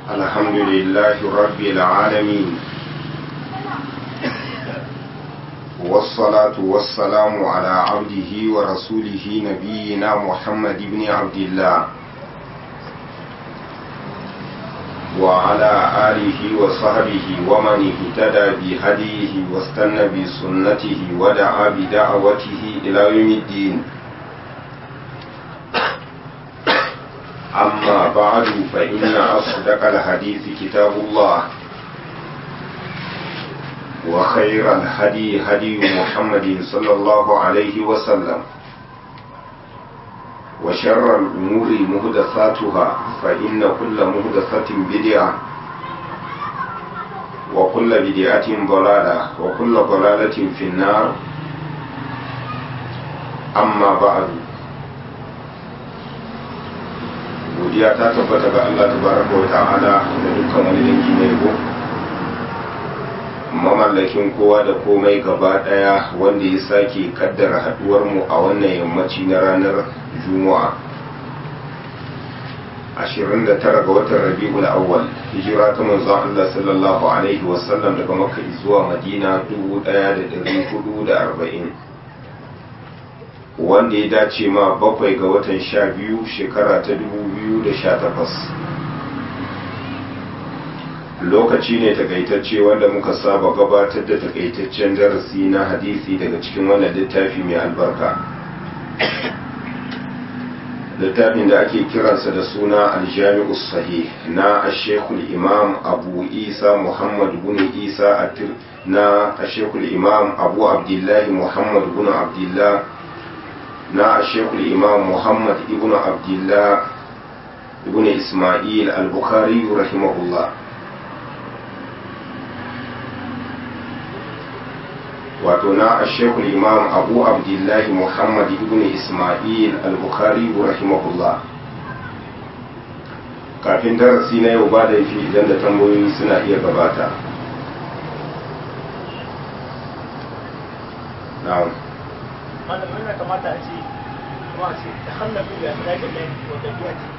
الحمد لله رب العالمين والصلاة والسلام على عبده ورسوله نبينا محمد بن عبد الله وعلى آله وصحبه ومن اهتدى بهديه واستنى بسنته ودعا بدعوته إلى يوم الدين أما بعد فإن أصدق الحديث كتاب الله وخير الهدي هدي محمد صلى الله عليه وسلم وشر الأمور مهدثاتها فإن كل مهدثة بدعة وكل بدعة ضلالة وكل ضلالة في النار أما بعد godiya ta tabbata ga Allah tabaraka wa ta'ala da dukkan wani dangi na yabo mamallakin kowa da komai gaba daya wanda ya sake kaddara haduwar mu a wannan yammaci na ranar juma'a 29 ga watan rabi'ul awwal hijira ta manzon Allah sallallahu alaihi wasallam daga makka zuwa madina 1440 wanda ya dace ma bakwai ga watan sha biyu shekara ta dubu biyu da sha takwas lokaci ne takaitacce wanda muka saba gabatar da takaitaccen darasi na hadisi daga cikin wannan littafi mai albarka littafin da ake kiransa da suna aljami'u sahih na ashekul imam abu isa muhammad bin isa atir na ashekul imam abu abdullahi muhammad bin abdullahi na shekul imam muhammad ibn abdullah ibn ismail al-bukhari rahimahullah wato na shekul imam abu abdullahi muhammad ibn ismail al-bukhari rahimahullah kafin darasi na yau ba da yafi idan da tambayoyi suna iya gabata na'am malam yana kamata a ce kuma a ce ta hannabi da dakin nan wata biya ce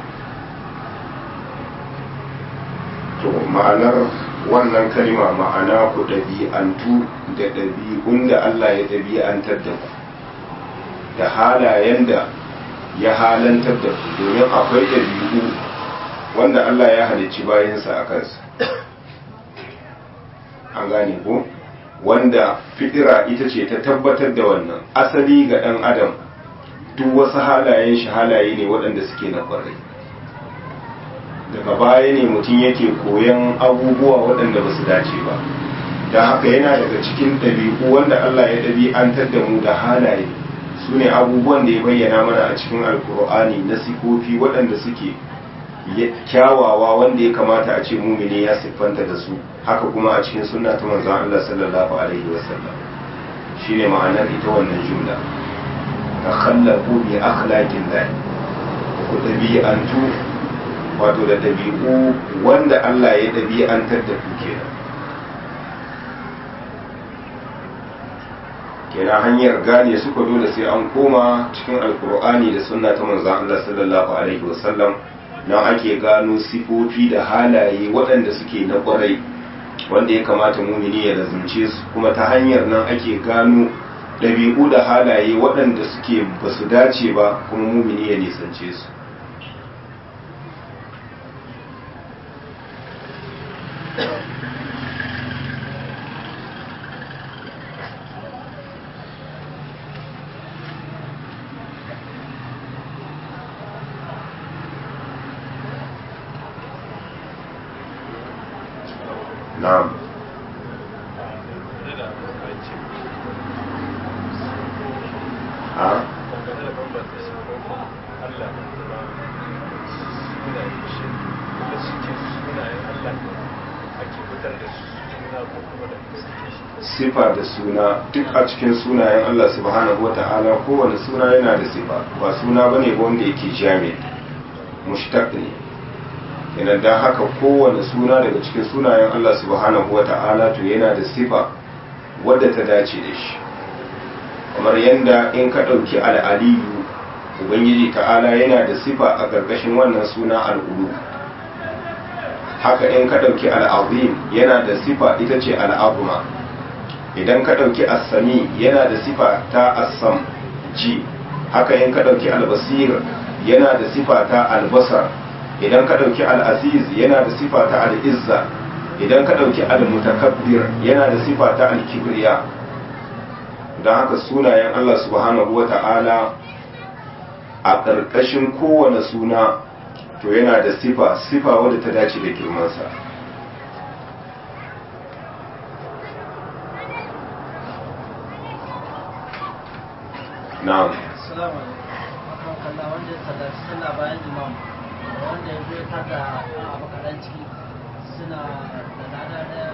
to ma'anar wannan kalma ma'ana ku ɗabi'antu da ɗabi'un da Allah ya ɗabi'antar da ku da halayen da ya halantar da ku domin akwai ɗabi'u wanda Allah ya halicci bayansa a kansa an gane ko? wanda fitira ita ce ta tabbatar da wannan asali ga ɗan adam duk wasu halayen shi halaye ne waɗanda suke na ƙwarai daga baya ne mutum yake koyan abubuwa waɗanda ba su dace ba don haka yana daga cikin ɗabi'u wanda Allah ya ɗabi'antar da mu da halaye su ne abubuwan da ya bayyana mana a cikin alkur'ani na sifofi waɗanda suke kyawawa wanda ya kamata a ce mumini ya siffanta da su haka kuma a cikin sunna ta manzon Allah sallallahu alaihi wasallam shine ma'anar ita wannan jumla ta khallaqu bi akhlaqin lahi ku dabi'antu wato da dabi'u wanda Allah ya dabi'antar da ku kenan kenan hanyar gane su ko dole sai an koma cikin alkur'ani da sunna ta manzon Allah sallallahu alaihi wasallam nan ake gano sifofi da halaye waɗanda suke na ƙwarai wanda ya kamata mumini ya lazumce su kuma ta hanyar nan ake gano ɗabi'u da halaye waɗanda suke ba su dace ba kuma mumini ya nisance su na'am ha sifa da suna duk a cikin sunayen Allah subhanahu wa ta'ala kowane suna yana da sifa ba suna bane ba wanda yake jami mushtaq ne kenan dan haka kowane suna daga cikin sunayen Allah subhanahu wa ta'ala to yana da sifa wadda ta dace da shi kamar yadda in ka ɗauki al'aliyu ubangiji ta'ala yana da sifa a ƙarƙashin wannan suna al'ulu haka in ka ɗauki al'azim yana da sifa ita ce al'azuma idan ka ɗauki assami yana da sifa ta assam ji haka in ka ɗauki albasir yana da sifa ta albasar idan ka ɗauki al'aziz yana da sifa ta al'izza idan ka ɗauki al-mutakabbir yana da sifa ta al-kibriya don haka sunayen Allah subhanahu wa ta'ala a ƙarƙashin kowane suna to yana da sifa sifa wadda ta dace da girmansa na'am Assalamu alaikum. kalla wanda ya sallaci sallah bayan imam wanda ya zo tada a makaran ciki suna da lada daya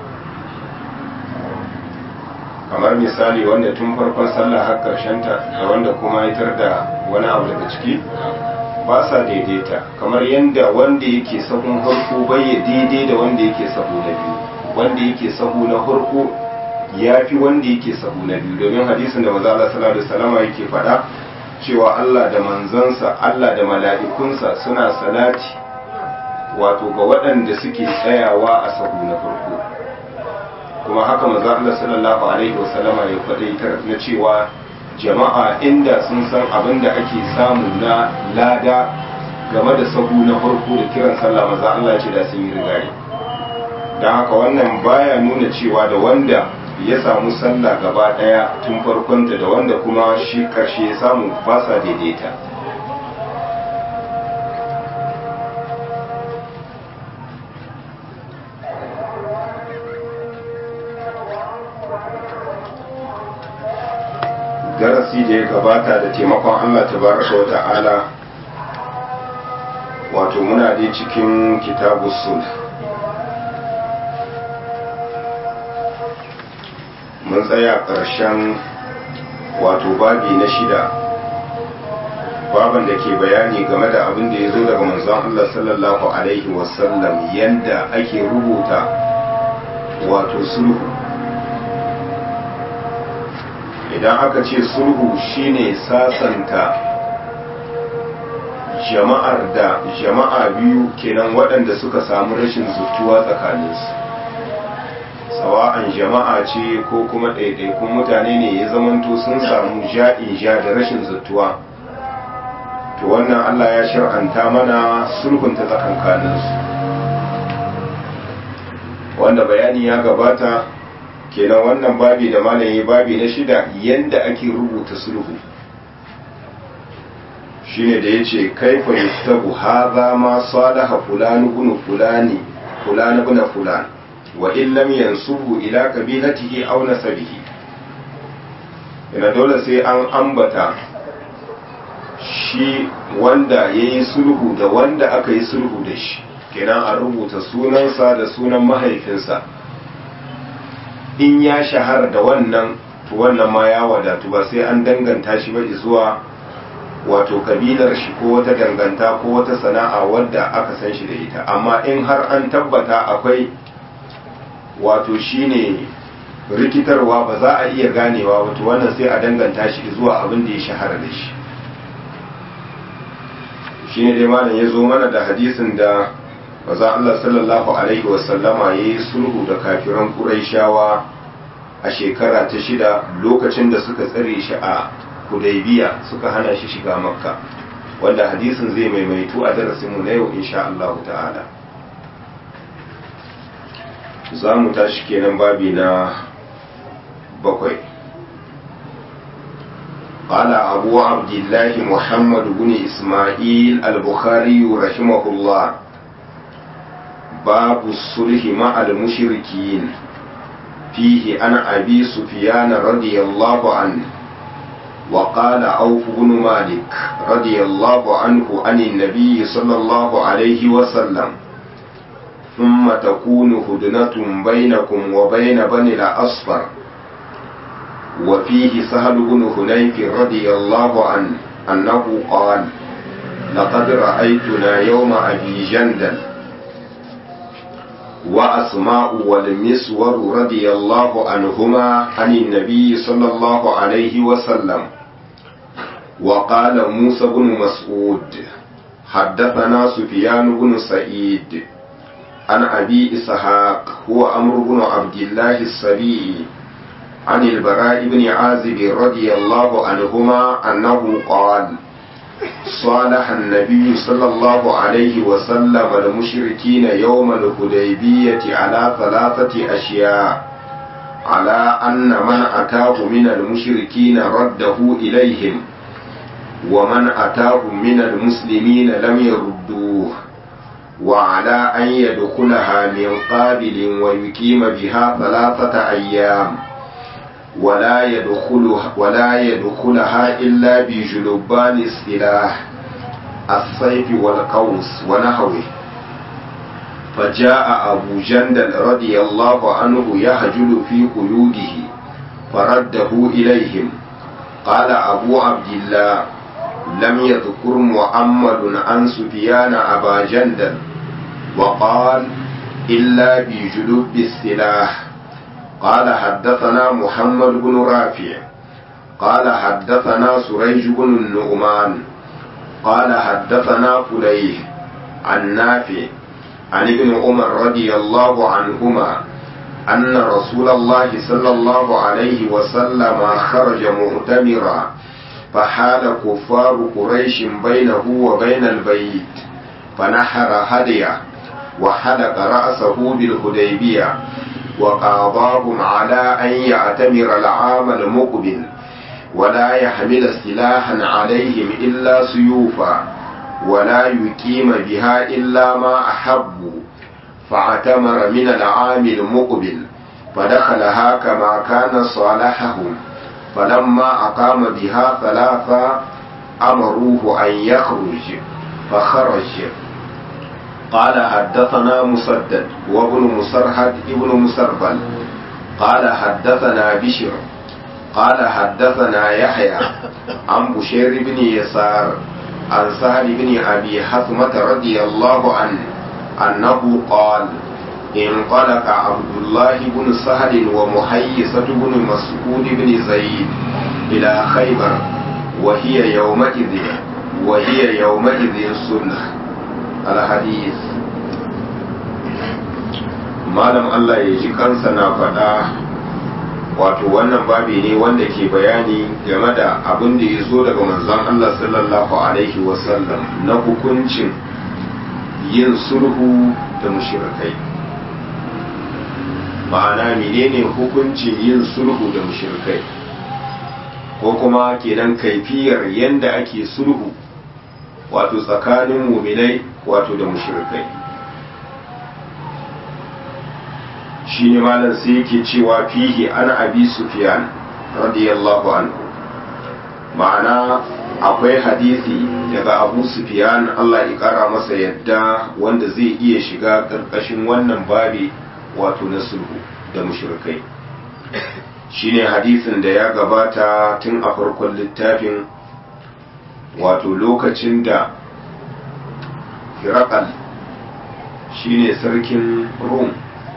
kamar misali wanda tun farkon sallah har ta da wanda kuma ya da wani abu daga ciki ba sa daidaita kamar yadda wanda yake sahun farko bai ya daidai da wanda yake sahu na biyu wanda yake sahu na farko ya fi wanda yake sahu na biyu domin hadisin da maza Allah sallallahu alaihi wasallam yake faɗa cewa Allah da manzansa Allah da mala'ikunsa suna salati wato ga waɗanda suke tsayawa a sahu na farko kuma haka maza Allah sallallahu alaihi wasallama ya faɗaitar na cewa jama'a inda sun san abin da ake samu na lada game da sahu na farko da kiran sallah maza Allah ce da sun yi rigari don haka wannan baya nuna cewa da wanda ya samu sallah gaba daya tun farkonta da wanda kuma shi karshe ya samu ba sa daidaita darasi da ya gabata da taimakon Allah tabaraka wa ta'ala wato muna dai cikin kitabu sulh mun tsaya ƙarshen wato babi na shida baban da ke bayani game da abin da ya zo daga manzon Allah sallallahu alaihi wasallam yadda ake rubuta wato sulhu idan aka ce sulhu shine sasanta jama'ar da jama'a biyu kenan waɗanda suka samu rashin zutuwa tsakaninsu sawa'an jama'a ce ko kuma ɗaiɗaikun mutane ne ya zamanto sun samu ja'in ja da rashin zutuwa to wannan allah ya shar'anta mana sulhunta tsakankaninsu wanda bayani ya gabata kenan wannan babi da malayi babi na shida yanda ake rubuta sulhu shine da yace kaifa yustabu hadha ma salaha fulani ibn fulani fulani ibn fulan wa in lam yansubu ila qabilatihi aw nasabihi ina dole sai an ambata shi wanda yayi sulhu da wanda aka yi sulhu da shi kenan a rubuta sunansa da sunan mahaifinsa in ya shahara da wannan to wannan ma ya wadatu ba sai an danganta shi ba zuwa wato kabilar shi ko wata danganta ko wata sana'a wadda aka san shi da ita amma in har an tabbata akwai wato shine rikitarwa ba za a iya ganewa wato wannan sai a danganta shi zuwa abin da ya shahara da shi shine dai malam ya zo mana da hadisin da maza Allah sallallahu Alaihi wasallama ya yi sulhu da kafiran Qurayshawa a shekara ta shida lokacin da suka tsare shi a Hudaybiya suka hana shi shiga Makka wanda hadisin zai maimaitu a darasinmu na yau insha Allah ta'ala za mu tashi kenan babi na bakwai قال أبو عبد الله محمد بن إسماعيل البخاري رحمه الله باب الصلح مع المشركين فيه عن أبي سفيان رضي الله عنه وقال عوف بن مالك رضي الله عنه عن النبي صلى الله عليه وسلم ثم تكون هدنة بينكم وبين بني الأصفر وفيه سهل بن هنيف رضي الله عنه أنه قال لقد رأيتنا يوم أبي جندل وأسماء والمسور رضي الله عنهما عن النبي صلى الله عليه وسلم وقال موسى بن مسعود حدثنا سفيان بن سعيد عن أبي إسحاق هو أمر بن عبد الله السبيعي عن البراء بن عازب رضي الله عنهما أنه قال صالح النبي صلى الله عليه وسلم المشركين يوم الحديبية على ثلاثة أشياء على أن من أتاه من المشركين رده إليهم ومن أتاهم من المسلمين لم يردوه وعلى أن يدخلها من قابل ويقيم بها ثلاثة أيام ولا يدخلها, ولا يدخلها إلا بجلبان السلاح السيف والقوس ونحوه فجاء أبو جندل رضي الله عنه يهجل في قيوده فرده إليهم قال أبو عبد الله لم يذكر محمد عن سفيان أبا جندل وقال إلا بجلب السلاح قال حدثنا محمد بن رافع قال حدثنا سريج بن النعمان قال حدثنا فليه عن نافع عن ابن عمر رضي الله عنهما أن رسول الله صلى الله عليه وسلم خرج مؤتمرا فحال كفار قريش بينه وبين البيت فنحر هديه وحلق رأسه بالهديبية وقاضاهم على أن يعتمر العام المقبل ولا يحمل سلاحا عليهم إلا سيوفا ولا يقيم بها إلا ما أحبوا فاعتمر من العام المقبل فدخلها كما كان صالحهم فلما أقام بها ثلاثة أمروه أن يخرج فخرج قال حدثنا مسدد وابن مسرهد ابن مسربل قال حدثنا بشر قال حدثنا يحيى عن بشير بن يسار عن سهل بن أبي حثمة رضي الله عنه أنه قال انطلق عبد الله بن سهل ومحيصة بن مسعود بن زيد إلى خيبر وهي يومئذ وهي يومئذ سنة الحديث malam Allah ya ji kansa na faɗa wato wannan babi ne wanda ke bayani game da abin da ya zo daga manzon Allah sallallahu alaihi wasallam na hukuncin yin sulhu da mushrikai ma'ana menene hukuncin yin sulhu da mushrikai ko kuma kenan kaifiyar yanda ake sulhu wato tsakanin muminai wato da mushrikai shi ne malam sai yake cewa fihi ana abi sufyan radiyallahu anhu ma'ana akwai hadisi daga abu sufyan Allah ya kara masa yadda wanda zai iya shiga karkashin wannan babi wato na sulhu da mushrikai shine hadisin da ya gabata tun a farkon littafin wato lokacin da hirakal shine sarkin rum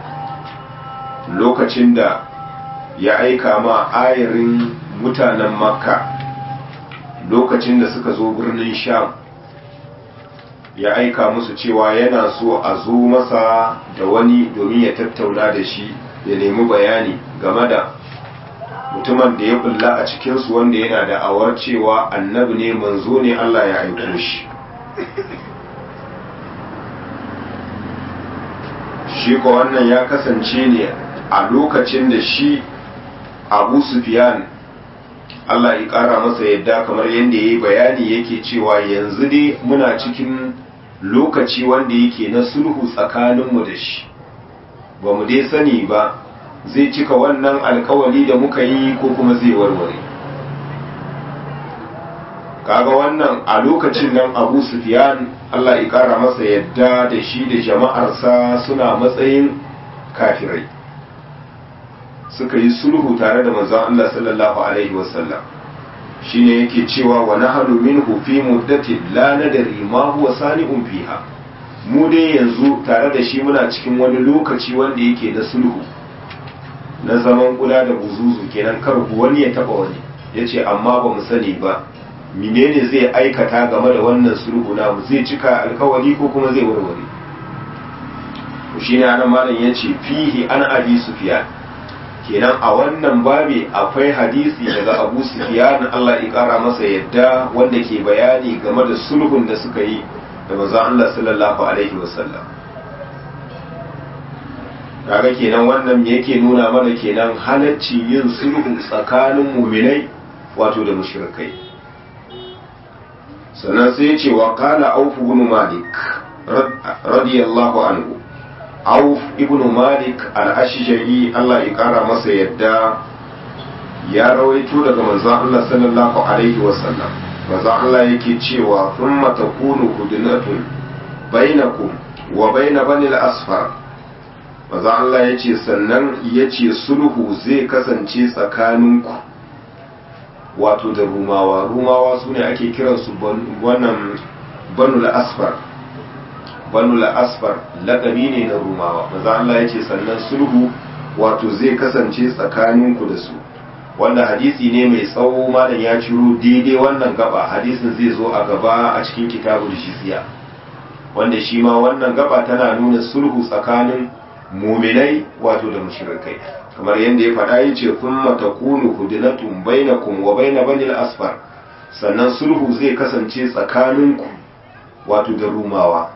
lokacin da ya aika ma ayarin mutanen makka lokacin da suka zo birnin sham ya aika musu cewa yana so a zo masa da wani domin ya tattauna da shi ya nemi bayani game da mutumin da ya bulla a cikinsu wanda yana da awar cewa annabi ne manzo ne Allah ya aiko shi shi ko wannan ya kasance ne a lokacin da shi abu sufyan Allah ya ƙara masa yadda kamar yadda ya yi bayani yake cewa yanzu dai muna cikin lokaci wanda yake na sulhu tsakaninmu da shi ba mu dai sani ba zai cika wannan alkawali da muka yi ko kuma zai warware kaga wannan a lokacin nan abu sufyan Allah ya ƙara masa yadda da shi da jama'arsa suna matsayin kafirai suka yi sulhu tare da manzon Allah sallallahu alaihi wasallam shine yake cewa wa nahnu minhu fi muddati la nadri ma huwa sani'un fiha mu dai yanzu tare da shi muna cikin wani lokaci wanda yake na sulhu na zaman kula da buzuzu kenan kar wani ya taba wani yace amma ba mu sani ba menene zai aikata game da wannan sulhu namu zai cika alkawari ko kuma zai warware shi ne anan malam ya ce fihi an abi sufyan kenan a wannan babi akwai hadisi daga abu sufyan Allah ya kara masa yadda wanda ke bayani game da sulhun da suka yi da manzon Allah sallallahu alaihi wasallam kaga kenan wannan yake nuna mana kenan halacci yin sulhu tsakanin muminai wato da mushrikai sannan sai ya ce wa qala auf ibn malik radiyallahu anhu auf ibn malik al-ashja'i Allah ya kara masa yadda ya rawaito daga manzon Allah sallallahu alaihi wasallam manzon Allah yake cewa thumma takunu hudnatun bainakum wa bain bani al-asfar manzon Allah yace sannan yace sulhu zai kasance tsakaninku wato da rumawa rumawa sune ake kiransu wannan banul asfar banul asfar laƙabi ne na rumawa maza Allah ya ce sannan sulhu wato zai kasance tsakaninku da su wanda hadisi ne mai tsawo malam ya ciro daidai wannan gaba hadisin zai zo a gaba a cikin kitabul jizya wanda shi ma wannan gaba tana nuna sulhu tsakanin muminai wato da mushrikai kamar yadda ya faɗa ya ce thumma takunu hudnatun bainakum wa baina banil asfar sannan sulhu zai kasance tsakaninku wato da rumawa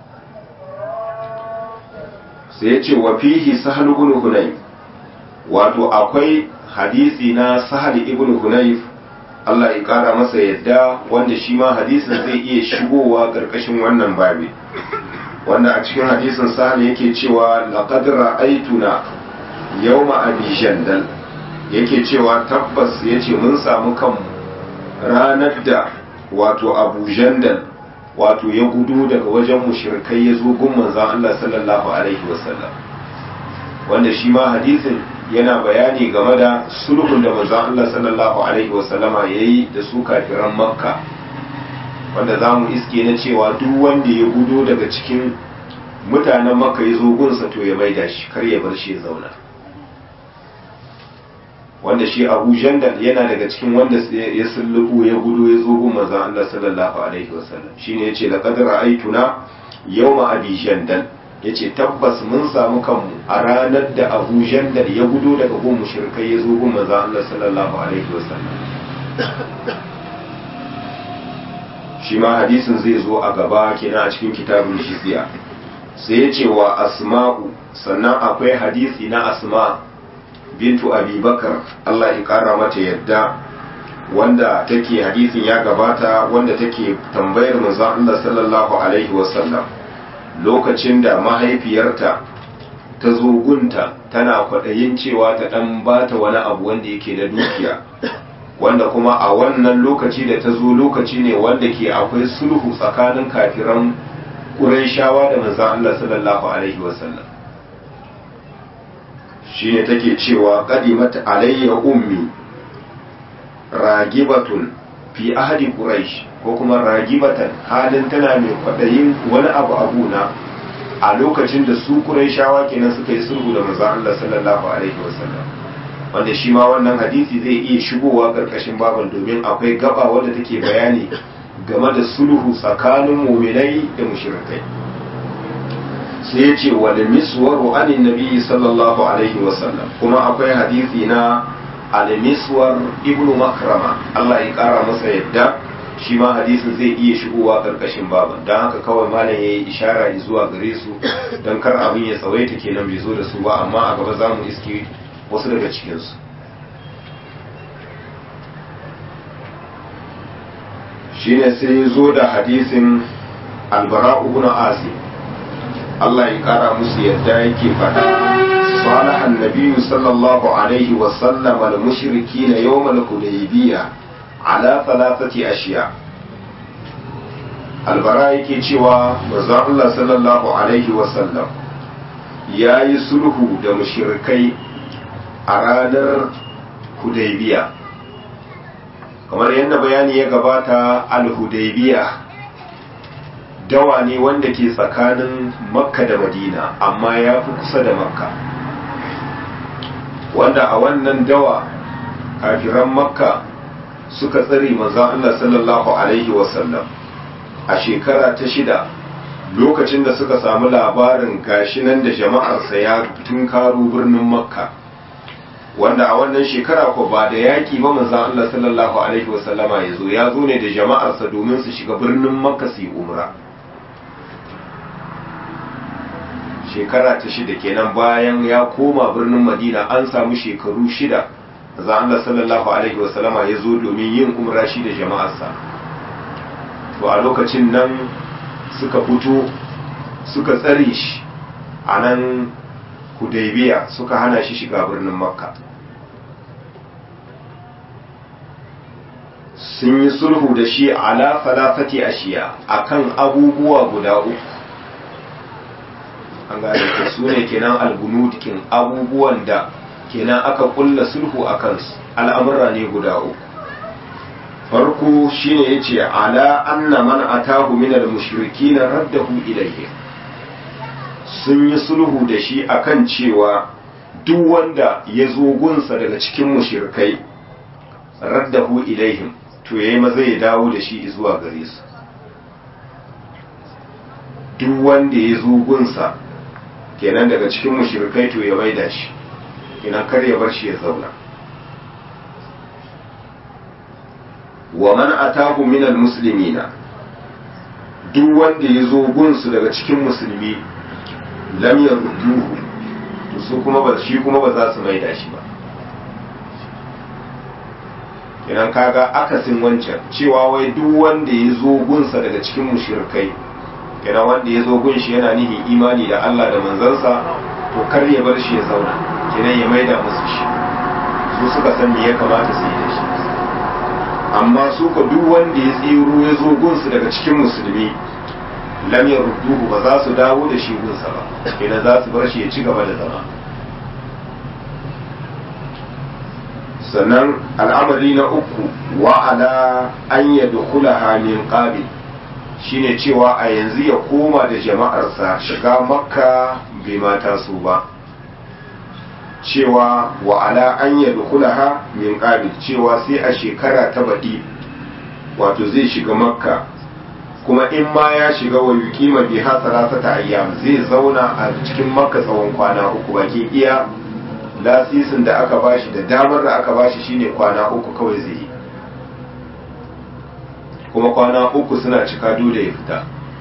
sai ya ce wa fihi sahal ibn hunayf wato akwai hadisi na sahal ibn hunayf Allah ya kara masa yadda wanda shi ma hadisin zai iya shigowa karkashin wannan babi wanda a cikin hadisin sahal yake cewa laqad ra'aytuna yawma abi jandal yake cewa tabbas yace mun samu kanmu ranar da wato abu jandal wato ya gudu daga wajen mushrikai ya zo gun manzon Allah sallallahu alaihi wasallam wanda shi ma hadisin yana bayani game da sulhun da manzon Allah sallallahu alaihi wasallama yayi da su kafiran makka wanda za mu iske na cewa duk wanda ya gudo daga cikin mutanen makka ya zo gunsa to ya maida shi kar ya bar shi ya zauna wanda shi abu jandal yana daga cikin wanda ya sullubu ya gudu ya zo gun manzon Allah sallallahu alaihi wasallam shine yace laqad ra'aytuna yawma abi jandal yace tabbas mun samu kanmu a ranar da abu jandal ya gudu daga gun mushrikai ya zo gun manzon Allah sallallahu alaihi wasallam shi ma hadisin zai zo a gaba kenan a cikin kitabun shiziya sai ya ce wa asma'u sannan akwai hadisi na asma bintu abubakar Allah ya kara mata yadda wanda take hadisin ya gabata wanda take tambayar manzon Allah sallallahu alaihi wasallam lokacin da mahaifiyarta ta zo gunta tana kwaɗayin cewa ta ɗan bata wani abu wanda yake na dukiya wanda kuma a wannan lokaci da ta zo lokaci ne wanda ke akwai sulhu tsakanin kafiran ƙurayshawa da manzon Allah sallallahu alaihi wasallam shine take cewa qadimat alayya ummi ragibatun fi ahadi quraish ko kuma ragibatan halin tana mai kwadayin wani abu abuna a lokacin da su quraishawa kenan suka yi sulhu da manzon Allah sallallahu alaihi wasallam wanda shi ma wannan hadisi zai iya shigowa karkashin baban domin akwai gaba wadda take bayani game da sulhu tsakanin muminai da mushrikai sai ya ce wal miswaru anin nabi sallallahu alaihi wasallam kuma akwai hadisi na al miswar ibnu makrama Allah ya kara masa yadda shi ma hadisin zai iya shigowa karkashin baban don haka kawai malam ya yi ishara zuwa gare su don kar abin ya tsawaita kenan bai zo da su ba amma a gaba za mu iske wasu daga cikinsu shine sai ya zo da hadisin albara ibn azim Allah ya kara musu yadda yake fada صالح النبي صلى الله عليه وسلم المشركين يوم الحديبية على ثلاثة أشياء albara yake cewa manzon Allah sallallahu alaihi wasallam ya yi sulhu da mushrikai a ranar hudaybiya kamar yadda bayani ya gabata al-hudaybiya dawa ne wanda ke tsakanin makka da madina amma ya fi kusa da makka wanda a wannan dawa kafiran makka suka tsare manzon Allah sallallahu alaihi wasallam a shekara ta shida lokacin da suka samu labarin gashi nan da jama'arsa ya tunkaro birnin makka wanda a wannan shekara ko ba da yaƙi ba manzan Allah sallallahu alaihi wasallama ya zo ya zo ne da jama'arsa domin su shiga birnin makka su yi umra shekara ta shida kenan bayan ya koma birnin madina an samu shekaru shida manzan Allah sallallahu alaihi wasallama ya zo domin yin umra shi da jama'arsa to a lokacin nan suka fito suka tsare shi a nan hudaybiya suka hana shi shiga birnin makka sun yi sulhu da shi ala falafati ashiya akan abubuwa guda uku an gane ka su ne kenan algunudikin abubuwan da kenan aka kulla sulhu a kansu al'amurra ne guda uku farko shine yace ala anna man atahu min al-mushrikin raddahu ilayhi sun yi sulhu da shi akan cewa duk wanda ya zo gunsa daga cikin mushrikai raddahu ilaihim to yayi maza ya dawo da shi zuwa gare su duk wanda ya zo gunsa kenan daga cikin mushrikai to ya maida shi kenan kar ya bar shi ya zauna wa man atahu minal muslimina duk wanda ya zo gunsu daga cikin musulmi lam yarduhu to su kuma ba shi kuma ba za su maida shi ba kenan kaga akasin wancan cewa wai duk wanda ya zo gunsa daga cikin mushrikai kenan wanda ya zo gun shi yana nihin imani da Allah da manzansa to kar ya bar shi ya zauna kenan ya maida musu shi su suka san me ya kamata su yi da shi amma su ka duk wanda ya tsero ya zo gunsu daga cikin musulmi lam yarudduhu ba za su dawo da shi gunsa ba kenan za su bar shi ya ci gaba da zama sannan al'amari na uku wa ala an yadkhulaha min qabil shine cewa a yanzu ya koma da jama'arsa shiga makka bai mata su ba cewa wa ala an yadkhulaha min qabil cewa sai a shekara ta baɗi wato zai shiga makka kuma in ma ya shiga wa yuqima biha salasata ayyam zai zauna a cikin makka tsawon kwana uku baki iya lasisin da aka bashi da damar da aka bashi shine kwana uku kawai zai yi kuma kwana uku suna cika dole ya fita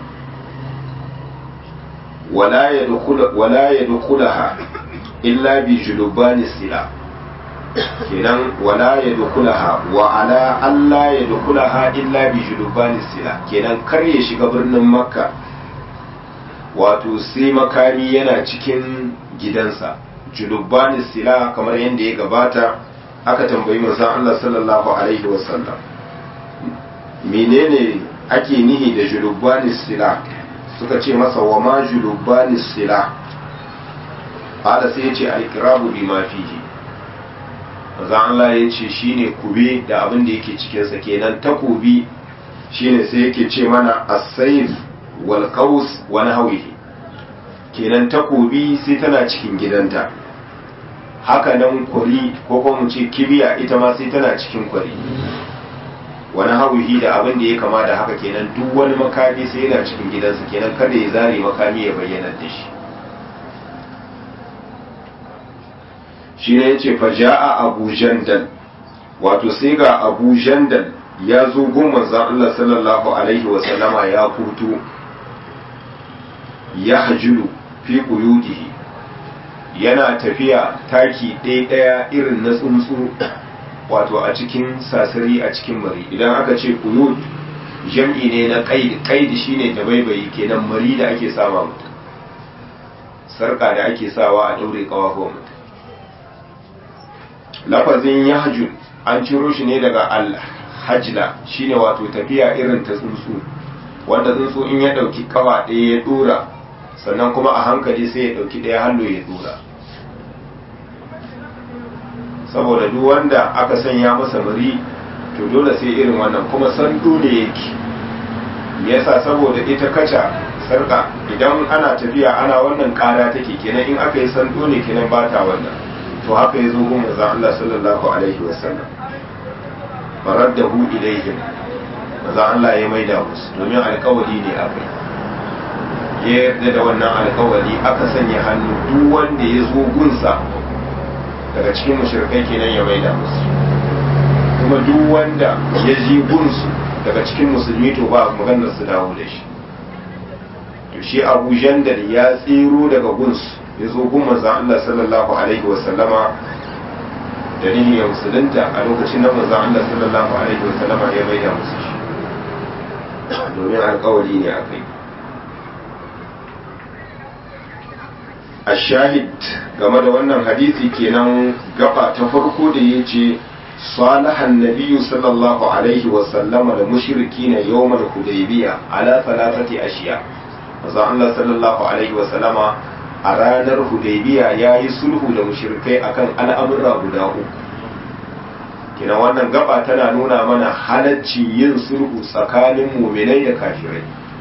wala ya dukulaha illa bi julubani sila kenan wala ya dukulaha wa ala Allah ya dukulaha illa bi julubani sila kenan kar ya shiga birnin makka wato sai makami yana cikin gidansa julubani sila kamar yadda ya gabata aka tambayi manzon Allah sallallahu alaihi wasallam menene ake nihi da julubani sila suka ce masa wa ma julubani sila hada sai ya ce alkirabu bi ma fihi manzon Allah ya ce shine kube da abin da yake cikinsa kenan takobi shine sai yake ce mana as-sayf wal qaus wa nahwihi kenan takobi sai tana cikin gidanta haka nan kwari ko kuma mu ce kibiya ita ma sai tana cikin kwari wani hauhi da abin da ya kama da haka kenan duk wani makami sai yana cikin gidansa kenan kada ya zare makami ya bayyana da shi shi ne ya ce faja'a abu jandal wato sai ga abu jandal ya zo gun manzan Allah sallallahu alaihi wasallama ya fito ya hajulu fi quyudihi yana tafiya taki ɗaya ɗaya irin na tsuntsu wato a cikin sasari a cikin mari idan aka ce kuyud jam'i ne na qaid qaid shine dabaibayi kenan mari da ake sawa mutum sarka da ake sawa a daure kawafuwan mutum lafazin yahjun an ciro shi ne daga al-hajla shine wato tafiya irin ta tsuntsu wanda tsuntsu in ya dauki kawa ɗaya ya dora sannan kuma a hankali sai ya dauki ɗaya hannu ya dora saboda duk wanda aka sanya masa mari to dole sai irin wannan kuma sando ne yake yasa saboda ita kaca sarka idan ana tafiya ana wannan kara take kenan in aka yi sando ne kenan ba ta wannan to haka ya zo gun manzon Allah sallallahu alaihi wasallam faraddahu ilaihim manzon Allah ya maida musu domin alƙawari ne akai ya yarda da wannan alkawari aka sanya hannu duk wanda ya zo gunsa daga cikin mushrikai kenan ya maida musu kuma duk wanda ya ji gunsu daga cikin musulmi to ba maganar su dawo da shi to shi abu jandal ya tsiro daga gunsu ya zo gun manzan Allah sallallahu alaihi wasallama da nihin ya musulunta a lokacin da manzan Allah sallallahu alaihi wasallama ya maida musu shi domin alkawari ne a kai a shahid game da wannan hadisi kenan gaba ta farko da ya ce salahan nabiyu sallallahu alaihi wasallama da mushriki na yawmar hudaybiya ala salatati ashiya manzo Allah sallallahu alaihi wasallama a ranar hudaybiya ya yi sulhu da mushrikai akan al'amura guda uku kina wannan gaba tana nuna mana halaccin yin sulhu tsakanin muminai da kafirai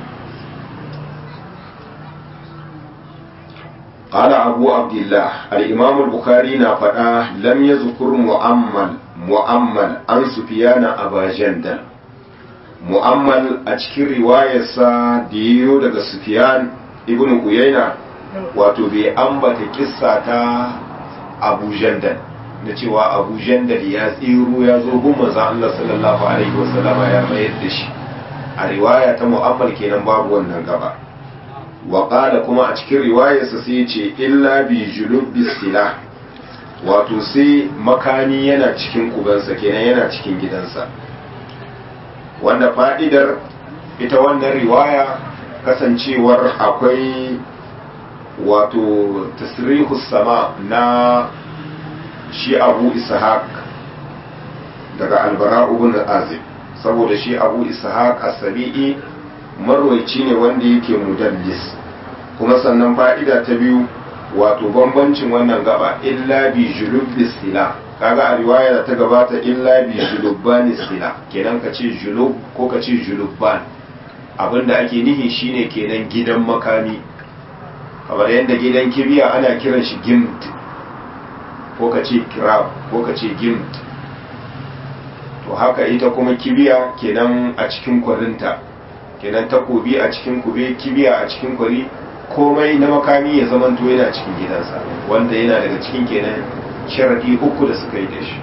قال أبو عبد الله الإمام البخاري نافدا لم يذكر مؤمل مؤمل عن سفيان أبا جندل مؤمل أشكي رواية ديو daga سفيان ابن عيينة wato bai ambata kissa ta Abu Jandal na cewa Abu Jandal ya tsiro ya zo gun manzo Allah sallallahu alaihi wasallama ya mayar da shi a riwaya ta mu'ammal kenan babu wannan gaba wa kuma a cikin riwayarsa sai ce illa bi julubbi sila wato sai makami yana cikin kubansa kenan yana cikin gidansa wanda fa'idar ita wannan riwaya kasancewar akwai wato tasrihu sama na shi abu ishaq daga albara ibn azib saboda shi abu ishaq as-sabi'i marwaici ne wanda yake mudallis kuma sannan fa'ida ta biyu wato bambancin wannan gaba illa bi julubbi sila kaga a riwaya da ta gabata illa bi julubbani sila kenan ka ce julub ko ka ce julubban abinda ake nihi shine kenan gidan makami kamar yadda gidan kibiya ana kiran shi gimt ko ka ce kirab ko ka ce gimt to haka ita kuma kibiya kenan a cikin kwarinta kenan takobi a cikin kube kibiya a cikin kwari komai na makami ya zamanto yana cikin gidansa wanda yana daga cikin kenan sharadi uku da suka yi da shi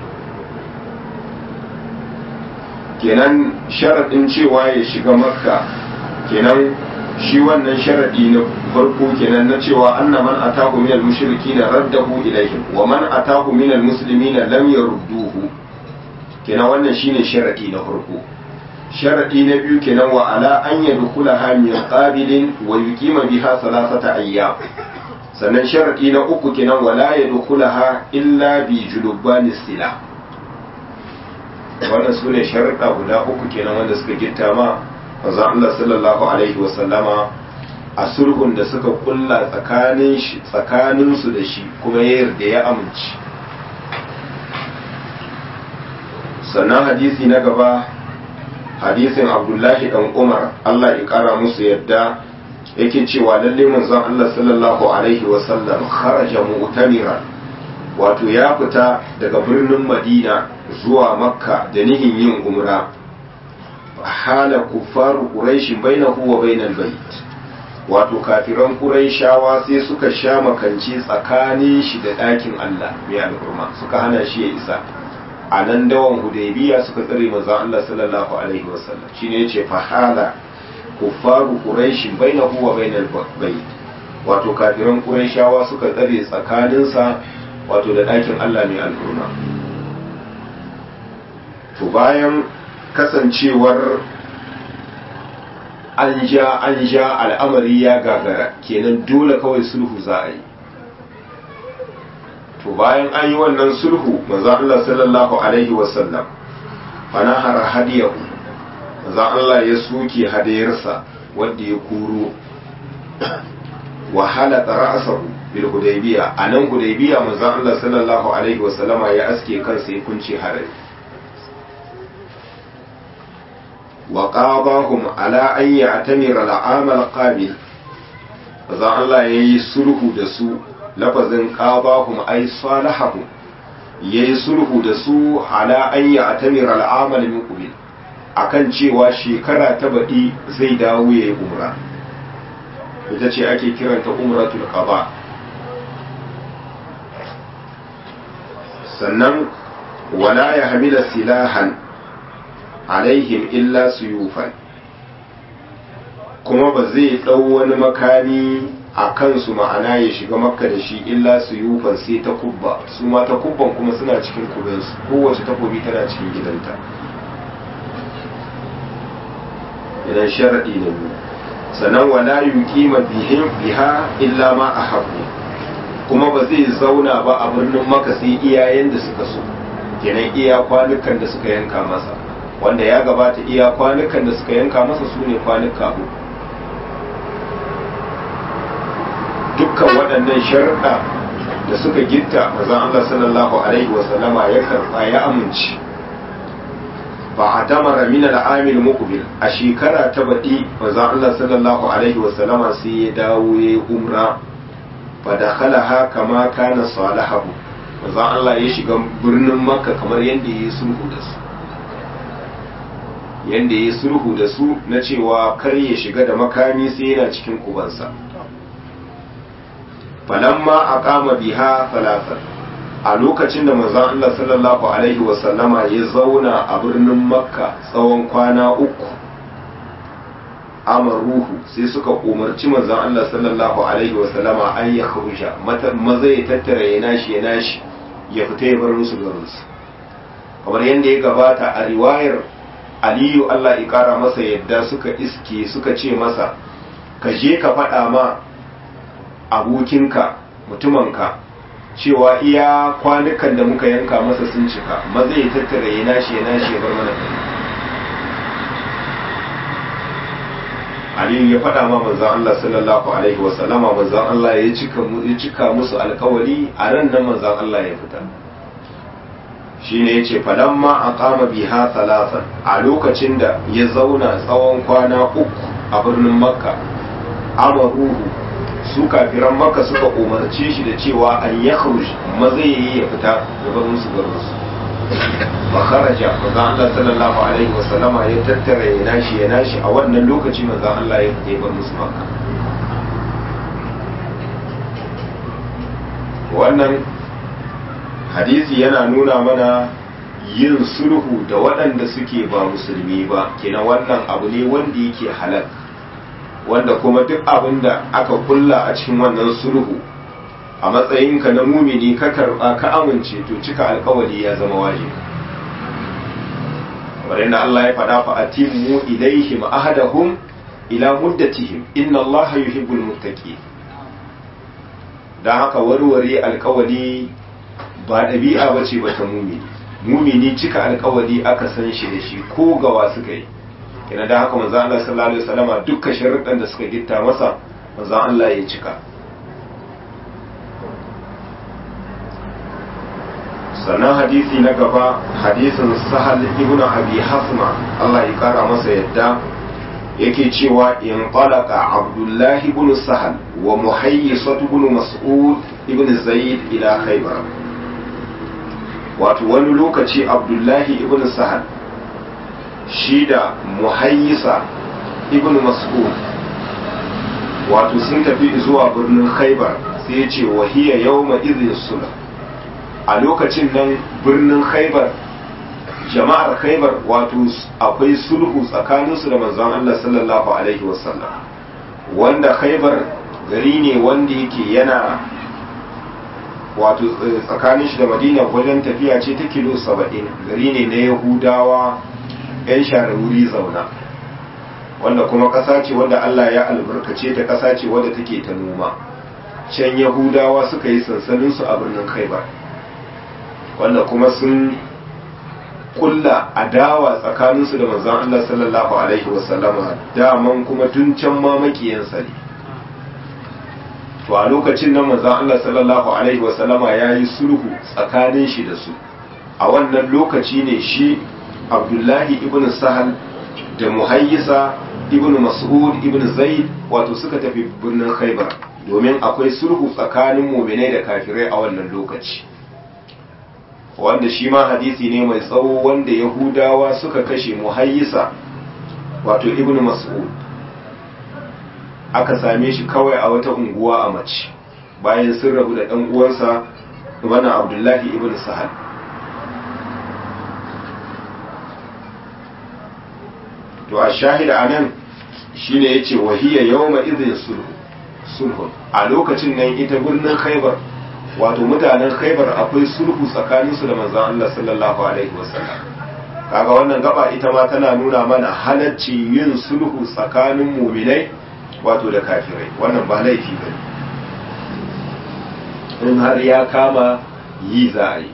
kenan sharadin cewa ya shiga makka kenan shi wannan sharadi na farko kenan na cewa anna man atahu min al-mushrikin raddahu ilayhim wa man atahu min al-muslimin lam yarudduhu kenan wannan shine sharadi na farko sharadi na biyu kenan wa ala an yadkhulaha min qabilin wa yuqima biha salasata ayyam sannan sharadi na uku kenan wa la yadkhulaha illa bi julubani sila wannan sune sharuɗa guda uku kenan wanda suka gitta ma manzon Allah sallallahu alaihi wa sallama a sulhun da suka kulla tsakanin shi tsakanin su da shi kuma ya yarda ya amince sannan hadisi na gaba hadisin abdullahi dan umar allah ya kara musu yadda yake cewa lalle manzon allah sallallahu alaihi wasallam kharaja mu'tamira wato ya fita daga birnin madina zuwa makka da nihin yin umra hala kufaru quraish bainahu wa bainal bait wato kafiran quraishawa sai suka sha makanci tsakanin shi da ɗakin allah mai al'umma suka hana shi ya isa a nan dawan hudaybiya suka tsare manzon Allah sallallahu alaihi wasallam shine yace fahala kuffaru quraish bainahu wa bainal bayt wato kafiran quraishawa suka tsare tsakanin sa wato da ɗakin Allah mai al'umma to bayan kasancewar an ja an ja al'amari ya gagara kenan dole kawai sulhu za a yi to bayan an yi wannan sulhu manzon Allah sallallahu alaihi wasallam fana hara hadiyahu manzon Allah ya soke hadayarsa wanda ya kuro wa halaka ra'sahu bil hudaybiya anan hudaybiya manzon Allah sallallahu alaihi wasallama ya aske kansa ya kunce harai wa qabahum ala an ya'tamira al-aam al-qabil manzon Allah yayi sulhu da su lafazin qabahum ay salahahum yayi sulhu da su ala an ya'tamir al'amal min qabil akan cewa shekara ta baɗi zai dawo yayi umra ita ce ake kiranta umratul qaba sannan wala ya hamila silahan alaihim illa suyufan kuma ba zai ɗau wani makami a kansu ma'ana ya shiga makka da shi illa suyufan sai ta kubba su ma ta kubban kuma suna cikin kubinsu kowace takobi tana cikin gidanta idan sharaɗi na biyu sannan wala yuqima bihim biha illa ma ahabbu kuma ba zai zauna ba a birnin maka sai iyayen da suka so kenan iya kwanukan da suka yanka masa wanda ya gabata iya kwanukan da suka yanka masa su ne kwanuka uku dukkan waɗannan sharuɗa da suka gitta mazan Allah sallallahu alaihi wasallama ya karɓa ya amince ba a tamara min al'amil muqbil a shekara ta baɗi mazan Allah sallallahu alaihi wasallama sai ya dawo ya yi umra fa dakhalaha kama kana salihu mazan Allah ya shiga birnin makka kamar yadda ya yi sulhu da su yadda ya yi sulhu da su na cewa kar ya shiga da makami sai yana cikin kubansa falamma aqama biha thalathan a lokacin da manzon Allah sallallahu alaihi wasallama ya zauna a birnin makka tsawon kwana uku amaruhu sai suka umarci manzon Allah sallallahu alaihi wasallama an ya kharuja maza ya tattara ya nashi ya nashi ya fita ya bar musu garinsu kamar yadda ya gabata a riwayar aliyu Allah ya kara masa yadda suka iske suka ce masa ka je ka faɗa ma abokinka mutumanka cewa iya kwanukan da muka yanka masa sun cika maza ya tattara ya nashi ya nashi ya bar mana gari aliyu ya faɗa ma manzan Allah sallallahu alaihi wasallama manzan Allah ya cika musu alkawari a ran nan manzan Allah ya fita shine yace falamma aqama biha thalathan a lokacin da ya zauna tsawon kwana uku a birnin makka amaruhu su kafiran makka suka umarce shi da cewa an ya kharuj maza yayi ya fita ya bar musu garin su fa kharaja manzo Allah sallallahu alaihi wasallama ya tattara ya nashi ya nashi a wannan lokaci manzo Allah ya fita ya bar musu makka wannan hadisi yana nuna mana yin sulhu da waɗanda suke ba musulmi ba kenan wannan abu ne wanda yake halal wanda kuma duk abin da aka kulla a cikin wannan sulhu a matsayinka na mumini ka karba ka amince to cika alkawari ya zama wajibi kamar yadda Allah ya faɗa fa atimmu ilaihim ahadahum ila muddatihim inna Allah yuhibbul muttaqin dan haka warware alkawari ba ɗabi'a ba ce ba ta mumini mumini cika alkawari aka san shi da shi ko gawa suka yi kina da haka manzo Allah sallallahu alaihi wasallama dukkan sharuɗan da suka gitta masa manzo Allah ya cika sannan hadisi na gaba hadisin sahal ibn abi hasma Allah ya kara masa yadda yake cewa in talaqa abdullahi ibn sahal wa muhayyisat ibn mas'ud ibn zaid ila khaybar wato wani lokaci abdullahi ibn sahal shi da muhayyisa ibn mas'ud wato sun tafi zuwa birnin khaybar sai ya ce wahiya yawma idhin sulh a lokacin nan birnin khaybar jama'ar khaybar wato akwai sulhu tsakaninsu da manzon Allah sallallahu alaihi wasallam wanda khaybar gari ne wanda yake yana wato tsakanin shi da madina wajen tafiya ce ta kilo saba'in gari ne na yahudawa 'yan share wuri zauna wanda kuma ƙasa ce wanda allah ya albarkace ta ƙasa ce wadda take ta noma can yahudawa suka yi sansaninsu a birnin khaibar wanda kuma sun kulla adawa tsakaninsu da manzon allah sallallahu alaihi wasallama daman kuma tun can ma makiyansa ne to a lokacin nan manzon Allah sallallahu alaihi wasallama ya yi sulhu tsakanin shi da su a wannan lokaci ne shi Abdullahi ibn Sahal da Muhayyisa ibn Mas'ud ibn Zaid wato suka tafi birnin Khaibar domin akwai sulhu tsakanin mu'minai da kafirai a wannan lokaci wanda shi ma hadisi ne mai tsawo wanda Yahudawa suka kashe Muhayyisa wato ibn Mas'ud aka same shi kawai a wata unguwa a mace bayan sun rabu da ɗan uwansa wannan abdullahi ibn sahal to a shahida a nan shi ne ya ce wahiyya yawma izin sulhu a lokacin nan ita birnin khaibar wato mutanen khaibar akwai sulhu tsakaninsu da manzan Allah sallallahu alaihi wasallam kaga wannan gaba ita ma tana nuna mana halacci yin sulhu tsakanin muminai wato da kafirai wannan ba laifi ba in har ya kama yi za a yi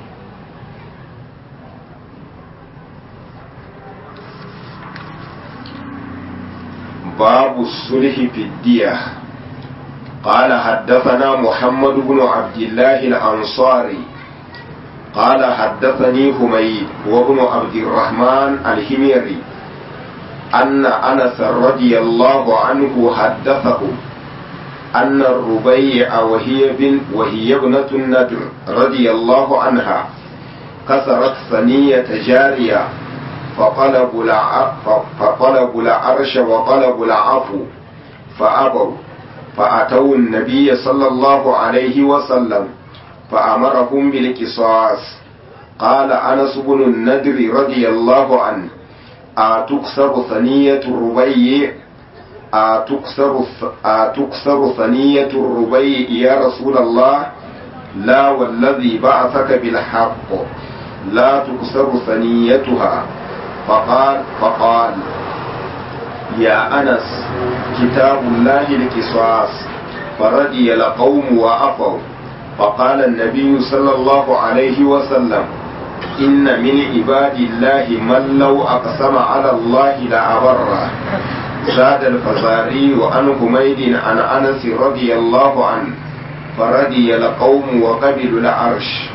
باب الصلح في الدية قال حدثنا محمد بن عبد الله الأنصاري قال حدثني حميد وابن عبد الرحمن الحميري أن أنس رضي الله عنه حدثه أن الربيع وهي بن وهي ابنة النذر رضي الله عنها كسرت ثنية جارية فطلبوا فطلبوا العرش وطلبوا العفو فأبوا فأتوا النبي صلى الله عليه وسلم فأمرهم بالقصاص قال أنس بن النذر رضي الله عنه أتكسر ثنية الربيع أتكسر أتكسر ثنية الربيع يا رسول الله لا والذي بعثك بالحق لا تكسر ثنيتها فقال فقال يا أنس كتاب الله القصاص فرضي القوم وعفوا فقال النبي صلى الله عليه وسلم إن من عباد الله من لو أقسم على الله لأبره زاد الفزاري عن حميد عن أنس رضي الله عنه فرضي القوم وقبلوا العرش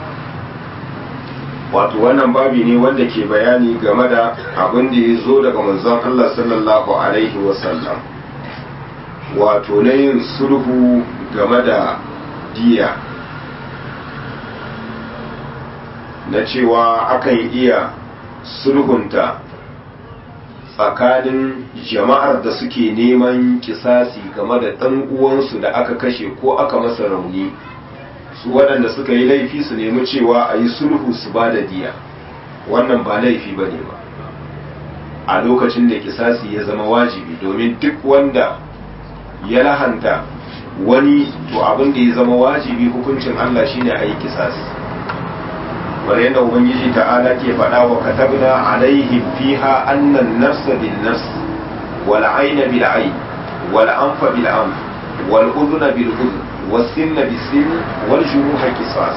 wato wannan babi ne wanda ke bayani game da abin da ya zo daga manzon Allah sallallahu alaihi wasallam wato na yin sulhu game da diya na cewa akan iya sulhunta tsakanin jama'ar da suke neman kisasi game da ɗan uwansu da aka kashe ko aka masa rauni su waɗanda suka yi laifi su nemi cewa a yi sulhu su ba da diya wannan ba laifi ba ne ba a lokacin da kisasi ya zama wajibi domin duk wanda ya lahanta wani to abin da ya zama wajibi hukuncin Allah shine a yi kisasi kamar yadda ubangiji ta'ala ke faɗa wa katabna alaihim fiha annan nafsa bin nafs wal ayna bil ayn wal anfa bil anf wal udhuna bil udhun was sinna bis sin wal juruha qisas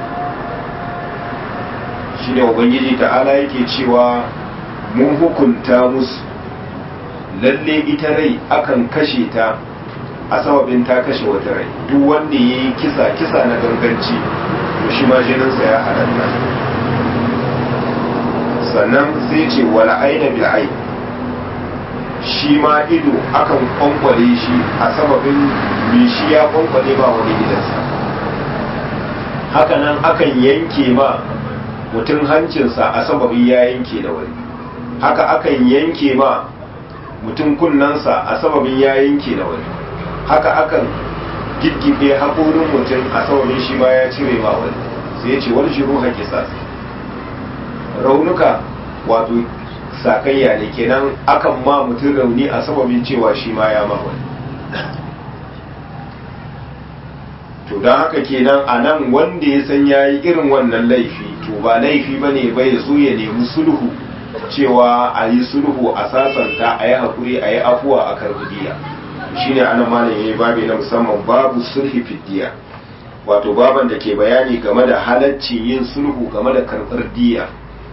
shine ubangiji ta'ala yake cewa mun hukunta musu lalle ita rai akan kashe ta a sababin ta kashe wata rai duk wanda yayi kisa kisa na ganganci to shi ma jininsa ya halatta sannan sai ce wala aina bil ain shi ma ido akan kwankwale shi a sababin me shi ya kwankwale ba wani gidansa hakanan akan yanke ma mutum hancinsa a sababin ya yanke da wani haka akan yanke ma mutum kunnensa a sababin ya yanke da wani haka akan giggibe haƙorin mutum a sababin shi ma ya cire ma wani sai ya ce wani shiru haƙi raunuka wato sakayya ne kenan akan ma mutum rauni a sababin cewa shi ma ya ma wani to don haka kenan a nan wanda ya san ya yi irin wannan laifi to ba laifi ba ne bai zo ya nemi sulhu cewa a yi sulhu a sasanta a yi haƙuri a yi afuwa a karbidiya shine ana malam yayi babi na musamman babu sulhi fiddiya wato baban da ke bayani game da halacci yin sulhu game da karɓar diya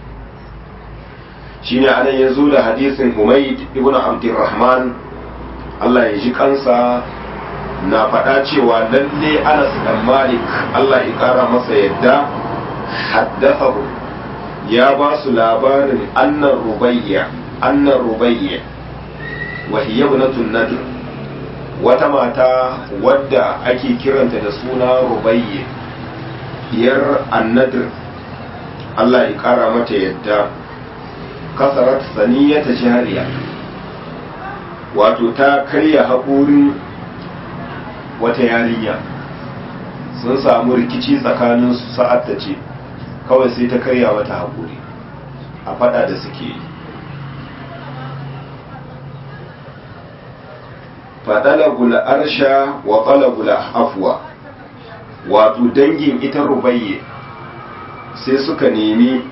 shine anan ya zo da hadisin Humayd ibn Abdurrahman Allah ya ji kansa na faɗa cewa lalle Anas dan Malik Allah ya ƙara masa yadda haddathahu ya ba su labarin annan rubayya annan rubayya wa hiya ibnatun nadr wata mata wadda ake kiranta da suna rubayye diyar annadir Allah ya kara mata yadda kasarat saniyata jariya wato ta karya haƙorin wata yarinya sun samu rikici tsakanin su sa'ad ta ce kawai sai ta karya mata haƙori a fada da suke yi faɗalagul arsha wa ƙalagul afuwa wato dangin ita rubayye sai suka nemi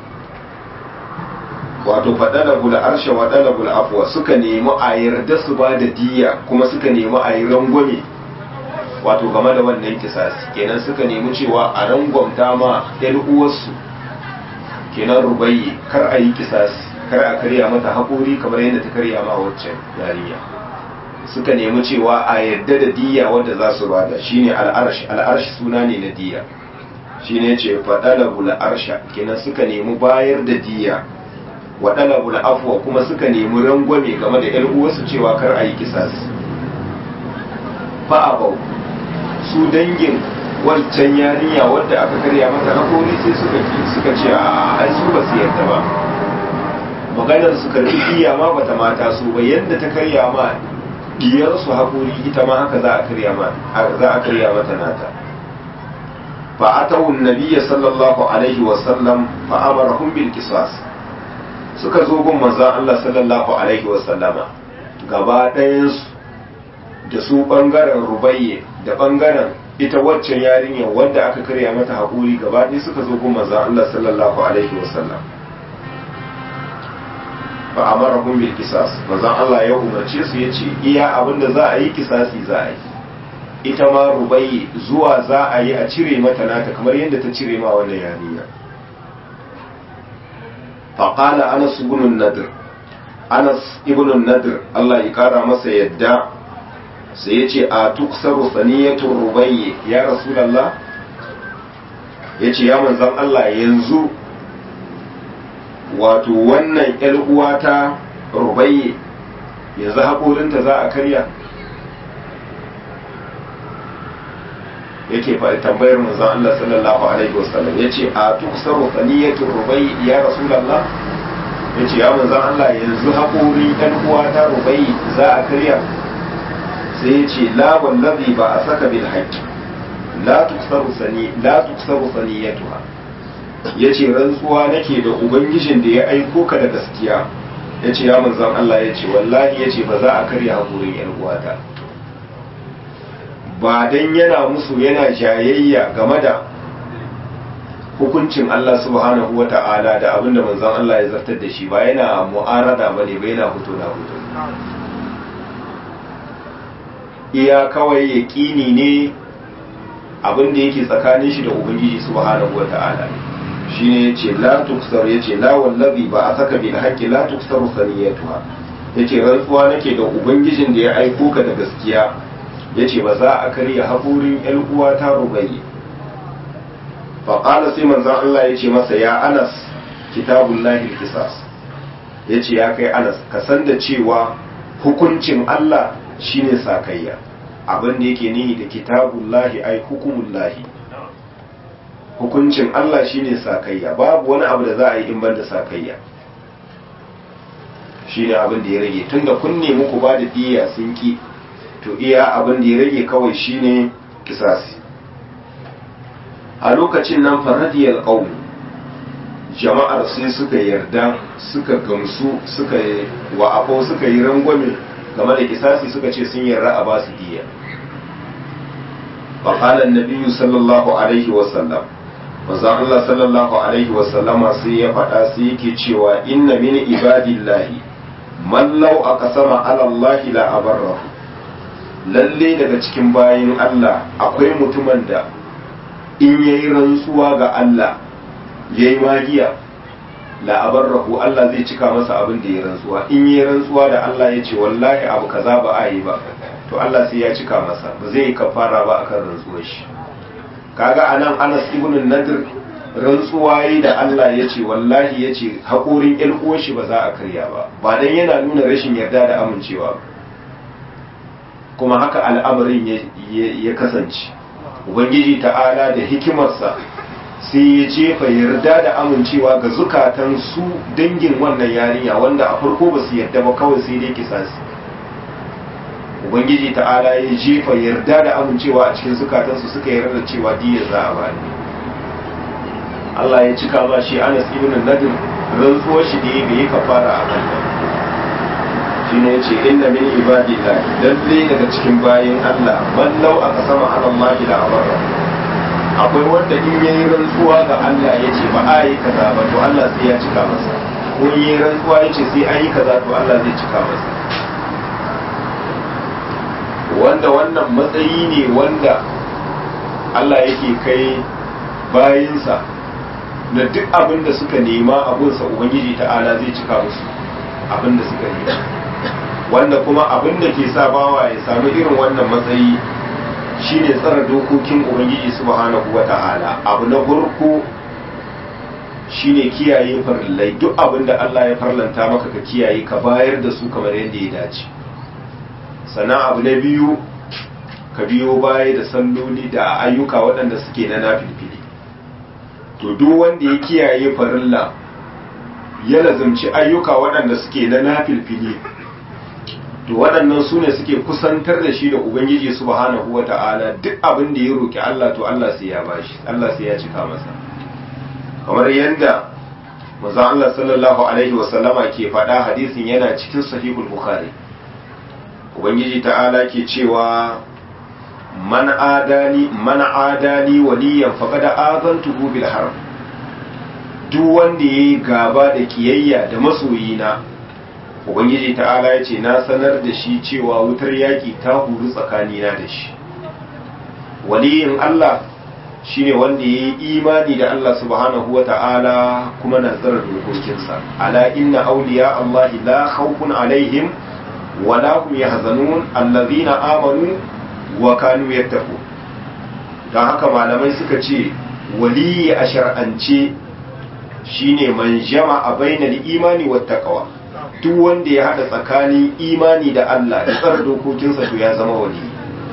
wato faɗalagul arsha wa ɗalagul afuwa suka nemi a yarda su ba da diya kuma suka nemi a yi rangwame wato game da wannan kisasi kenan suka nemi cewa a rangwamta ma ɗan uwarsu kenan rubayye kar a yi kisasi kar a karya mata haƙori kamar yadda ta karya ma waccan yarinya suka nemi cewa a yadda da diya wadda za su bada shine al'arshi al'arshi suna ne na diya shine ce faɗalabul arsha kenan suka nemi bayar da diya waɗalabul afwa kuma suka nemi rangwame game da 'yan uwarsu cewa kar a yi kisas fa'abau su dangin wancan yarinya wadda aka karya mata hakori sai suka suka ce a ai su ba su yarda ba maganar su karbi diya ma bata mata su ba yadda ta karya ma diyarsu haƙuri ita ma haka za a karya za a karya mata nata fa atawu nabiyya sallallahu alaihi wa sallam fa amarahum bil qisas suka zo gun manzon Allah sallallahu alaihi wa sallama gaba ɗayan su da su bangaren rubayye da bangaren ita waccan yarinya wanda aka karya mata haƙuri gaba ɗaya suka zo gun manzon Allah sallallahu alaihi wa sallam fa amarahum bil qisas manzon Allah ya umarce su yace iya abinda za a yi kisasi za a yi ita ma rubai zuwa za a yi a cire mata nata kamar yadda ta cire ma wannan yarinya fa qala Anas ibn Nadir Anas ibn Nadir Allah ya kara masa yadda sai yace a tuksaru saniyatu rubai ya rasulullah yace ya manzon Allah yanzu wato wannan ‘yar uwata rubayye yanzu haƙorinta za a karya yake faɗi tambayar manzon Allah sallallahu alaihi wasallam ya ce a tuksaru saniyatu rubayye ya rasulallah ya ce ya manzon Allah yanzu haƙorin ‘yan uwata rubayye za a karya sai ya ce la wallazi ba a saka bil haqqi la tuksaru sani la tuksaru saniyatuha ya ce rantsuwa nake da ubangijin da ya aiko ka da gaskiya ya ce ya manzan Allah ya ce wallahi ya ce ba za a karya haƙurin yan uwata ba dan yana musu yana jayayya game da hukuncin Allah subhanahu wa ta'ala da abin da manzan Allah ya zartar da shi ba yana mu'arada ba ne ba yana fito na fito iya kawai yaƙini ne abin da yake tsakanin shi da ubangiji subhanahu wa ta'ala ne shine yace la tuksar yace la wallazi ba a saka bil haqqi la tuksaru saniyatuha yace rantsuwa nake da ubangijin da ya aiko ka da gaskiya yace ba za a karya haƙurin ƴan uwa ta rubayi fa qala sai manzon Allah yace masa ya Anas kitabullahi qisas yace ya kai Anas ka san da cewa hukuncin Allah shine sakayya abin da yake nihi da kitabullahi ai hukumullahi hukuncin Allah shine sakayya babu wani abu da za a yi in banda sakayya shine abin da ya rage tunda kun nemi ku ba da diya sun ki to iya abin da ya rage kawai shine kisasi a lokacin nan faradiyar qaum jama'ar sai suka yarda suka gamsu suka yi wa afo suka yi rangwame game da kisasi suka ce sun yarda a ba su diya فقال النبي صلى الله عليه وسلم manzon Allah sallallahu alaihi wasallama sai ya faɗa sai yake cewa inna min ibadillahi man law aqsama ala Allah la abarrahu lalle daga cikin bayin Allah akwai mutumin da in yayi rantsuwa ga Allah yayi magiya la abarrahu Allah zai cika masa abin da ya rantsuwa in yayi rantsuwa da Allah ya ce wallahi abu kaza ba a yi ba to Allah sai ya cika masa ba zai yi kafara ba akan rantsuwar shi kaga anan Anas ibn Nadir rantsuwa yi da Allah ya ce wallahi ya ce haƙorin ƴan uwar shi ba za a karya ba ba dan yana nuna rashin yarda da amincewa kuma haka al'amarin ya kasance ubangiji ta'ala da hikimarsa sai ya jefa yarda da amincewa ga zukatan su dangin wannan yarinya wanda a farko ba su yarda ba kawai sai dai kisasi ubangiji ta'ala ya jefa yarda da amincewa a cikin zukatansu suka yarda da cewa diyar za a bani Allah ya cika ba shi Anas ibn Nadir rantsuwar shi da bai kafara a kan shi ne ya ce inna min ibadillah lalle daga cikin bayin Allah man law aka sama ala Allah da abara akwai wanda in yayi rantsuwa ga Allah ya ce ba a yi kaza ba to Allah sai ya cika masa ko in yayi rantsuwa ya ce sai an yi kaza to Allah zai cika masa wanda wannan matsayi ne wanda Allah yake kai bayinsa na duk abin da suka nema abinsa Ubangiji ta'ala zai cika musu abin da suka nema wanda kuma abin da ke sa bawa ya samu irin wannan matsayi shine tsara dokokin Ubangiji subhanahu wa ta'ala abu na farko shine kiyaye farillai duk abin da Allah ya farlanta maka ka kiyaye ka bayar da su kamar yadda ya dace sannan abu na biyu ka biyo baya da salloli da ayyuka waɗanda suke na nafilfili to duk wanda ya kiyaye farilla ya lazumci ayyuka waɗanda suke na nafilfili to waɗannan su ne suke kusantar da shi da ubangiji subhanahu wa ta'ala duk abin da ya roki Allah to Allah sai ya bashi Allah sai ya cika masa kamar yadda manzo Allah sallallahu alaihi wa sallama ke faɗa hadisin yana cikin sahihul bukhari ubangiji ta'ala ke cewa man adani man adani waliyan faqad azantuhu bil harb duk wanda yayi gaba da kiyayya da masoyina ubangiji ta'ala yace na sanar da shi cewa wutar yaki ta huru tsakanina da shi waliyin Allah shine wanda yayi imani da Allah subhanahu wata'ala kuma na tsara dokokinsa ala inna awliya Allah la khawfun alaihim wala hum yahzanun allazina amanu wa kanu yattaqu dan haka malamai suka ce waliyi a shar'ance shine man jama'a bainal imani wat taqwa duk wanda ya hada tsakanin imani da Allah da tsara dokokinsa to ya zama waliyi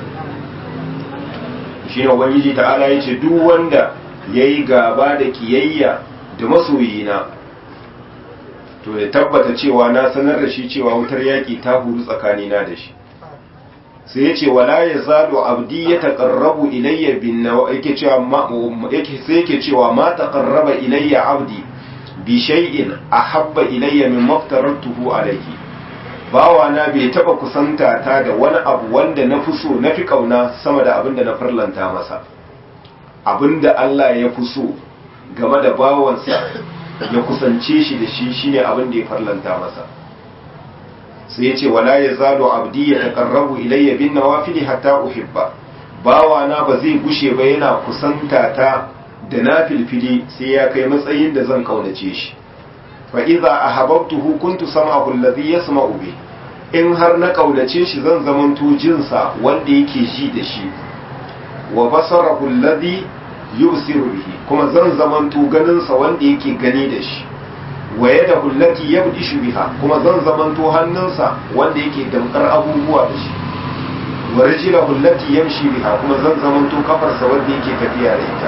shine ubangiji ta'ala yace duk wanda yayi gaba da kiyayya da masoyina to ya tabbata cewa na sanar da shi cewa wutar yaƙi ta huru tsakanina da shi sai ya ce wala ya zalo abdi ya taƙarrabu ilayya bin nawa yake cewa sai yake cewa ma taƙarraba ilayya abdi bi shay'in ahabba ilayya min maftaratuhu alayhi bawa na bai taba kusanta ta da wani abu wanda na fi so na fi kauna sama da abinda na farlanta masa abinda Allah ya fi so game da bawansa ya kusance shi da shi shine abin da ya farlanta masa sai ya ce wala ya zalo abdi ya taqarrabu ilayya bin nawafili hatta uhibba bawa na ba zai gushe ba yana kusanta ta da nafilfili sai ya kai matsayin da zan kaunace shi fa idza ahabbtuhu kuntu sam'ahu alladhi yasma'u bi in har na kaunace shi zan zamanto jinsa wanda yake ji da shi wa basarahu alladhi yubsiru bihi kuma zan zamanto ganinsa wanda yake gani da shi wa yada hullati yabdishu biha kuma zan zamanto hannunsa wanda yake damkar abubuwa da shi wa rijla hullati yamshi biha kuma zan zamanto kafarsa wanda yake tafiya da ita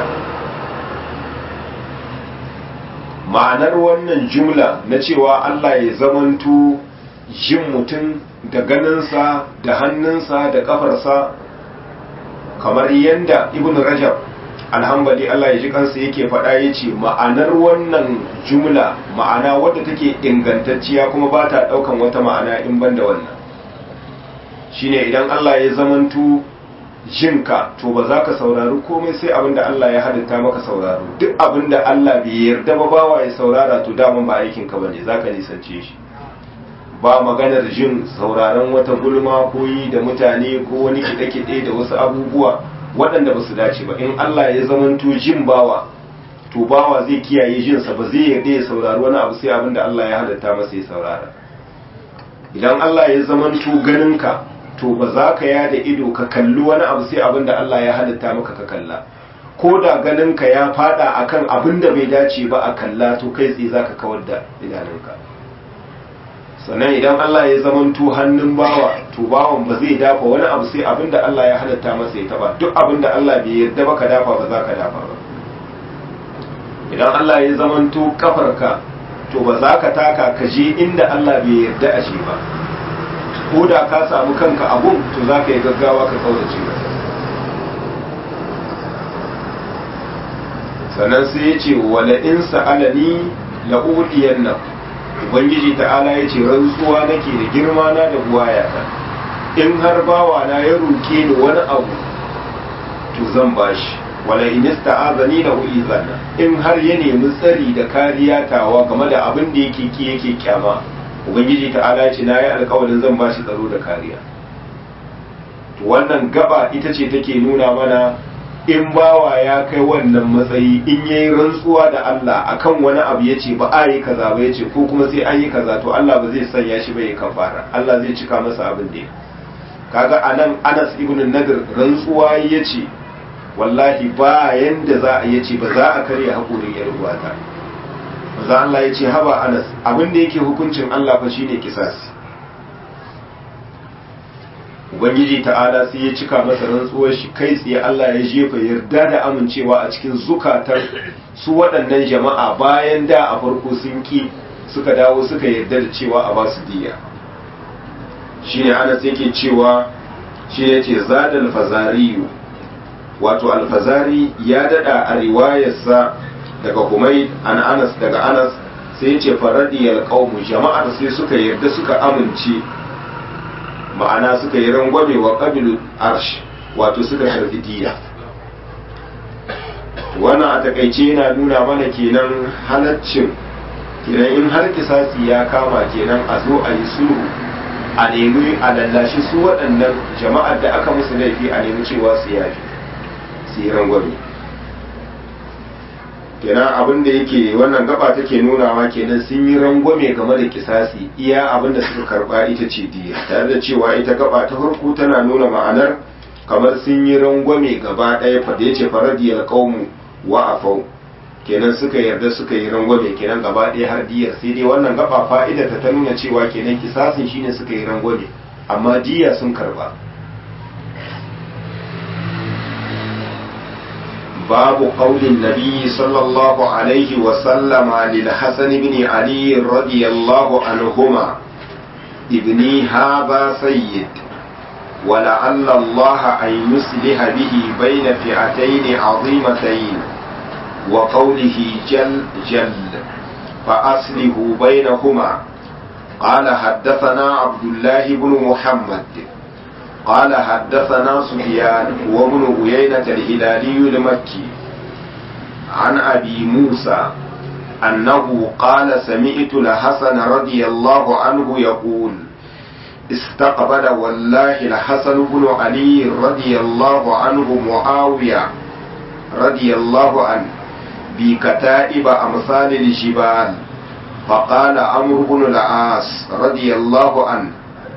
ma'anar wannan jumla na cewa Allah ya zamanto jin mutum da ganinsa da hannunsa da kafarsa kamar yadda ibn rajab alhambali Allah ya ji kansa yake faɗa ya ce ma'anar wannan jumla ma'ana wadda take ingantacciya kuma ba ta ɗaukan wata ma'ana in ban da wannan shine idan Allah ya zamantu jinka to ba za ka saurari komai sai abin da Allah ya halitta maka sauraro duk abin da Allah bai yarda ba bawa ya saurara to daman ba aikin ka bane za ka nisance shi ba maganar jin sauraron wata gulma ko yi da mutane ko wani kiɗe-kiɗe da wasu abubuwa waɗanda ba su dace ba in Allah ya zamanto jin bawa to bawa zai kiyaye jinsa ba zai yarda ya saurari wani abu sai abin da Allah ya halatta masa ya saurara idan Allah ya zamanto ganinka to ba za ka yada ido ka kalli wani abu sai abin da Allah ya halitta maka ka kalla ko da ganinka ya fada akan abin da bai dace ba a kalla to kai tsaye za ka kawar da idanunka sannan idan Allah ya zamanto hannun bawa to bawan ba zai dafa wani abu sai abin da Allah ya halatta masa ya taba duk abin da Allah bai yarda ba ka dafa ba za ka dafa ba idan Allah ya zamanto kafarka to ba za ka taka ka je inda Allah bai yarda a shi ba ko da ka samu kanka abun to za ka yi gaggawa ka kaurace masa sannan sai ya ce wala in sa'alani la'udiyan nan ubangiji ta'ala ya ce rantsuwa nake da girma na da buwayata in har bawa na ya roke ni wani abu to zan bashi wala in ista'azani la uizanna in har ya nemi tsari da kariya tawa game da abin da yake ki yake kyama ubangiji ta'ala ya ce na yi alkawarin zan bashi tsaro da kariya to wannan gaba ita ce take nuna mana in bawa ya kai wannan matsayi in yayi rantsuwa da Allah akan wani abu ya ce ba a yi kaza ba ya ce ko kuma sai an yi kaza to Allah ba zai sanya shi ba ya kafara Allah zai cika masa abin da ya kaga anan Anas ibn Nadir rantsuwa ya ce wallahi ba yanda za a yace ba za a karya haƙurin yar uwata maza Allah ya ce haba Anas abin da yake hukuncin Allah fa shine kisasi ubangiji ta'ala sai ya cika masa rantsuwar shi kai tsaye Allah ya jefa yarda da amincewa a cikin zukatar su waɗannan jama'a bayan da a farko sun ki suka dawo suka yarda da cewa a basu diya shine Anas yake cewa shi yace zadal fazariyu wato alfazari ya dada a riwayarsa daga Humayd an Anas daga Anas sai yace faradiyal qaumu jama'ar sai suka yarda suka amince ma'ana suka yi rangwame wa ƙabilu arsh wato suka karfi diya wannan a takaice yana nuna mana kenan halaccin kenan in har kisasi ya kama kenan a zo a yi sulhu a nemi a lallashi su waɗannan jama'ar da aka musu laifi a nemi cewa su yafi su yi rangwame kenan abin da yake wannan gaba take nunawa kenan sun yi rangwame game da kisasi iya abin da suka karba ita ce diya tare da cewa ita gaba ta farko tana nuna ma'anar kamar sun yi rangwame gaba ɗaya fa da yace faradiyal qaumu wa afau kenan suka yarda suka yi rangwame kenan gaba ɗaya har diyar sai dai wannan gaba fa'ida ta ta nuna cewa kenan kisasin shine suka yi rangwame amma diya sun karba باب قول النبي صلى الله عليه وسلم للحسن بن علي رضي الله عنهما ابني هذا سيد ولعل الله أن يصلح به بين فئتين عظيمتين وقوله جل جل فأصله بينهما قال حدثنا عبد الله بن محمد قال حدثنا سفيان وابن عيينة الهلالي المكي عن أبي موسى أنه قال سمعت الحسن رضي الله عنه يقول استقبل والله الحسن بن علي رضي الله عنه معاوية رضي الله عنه بكتائب أمثال الجبال فقال عمرو بن العاص رضي الله عنه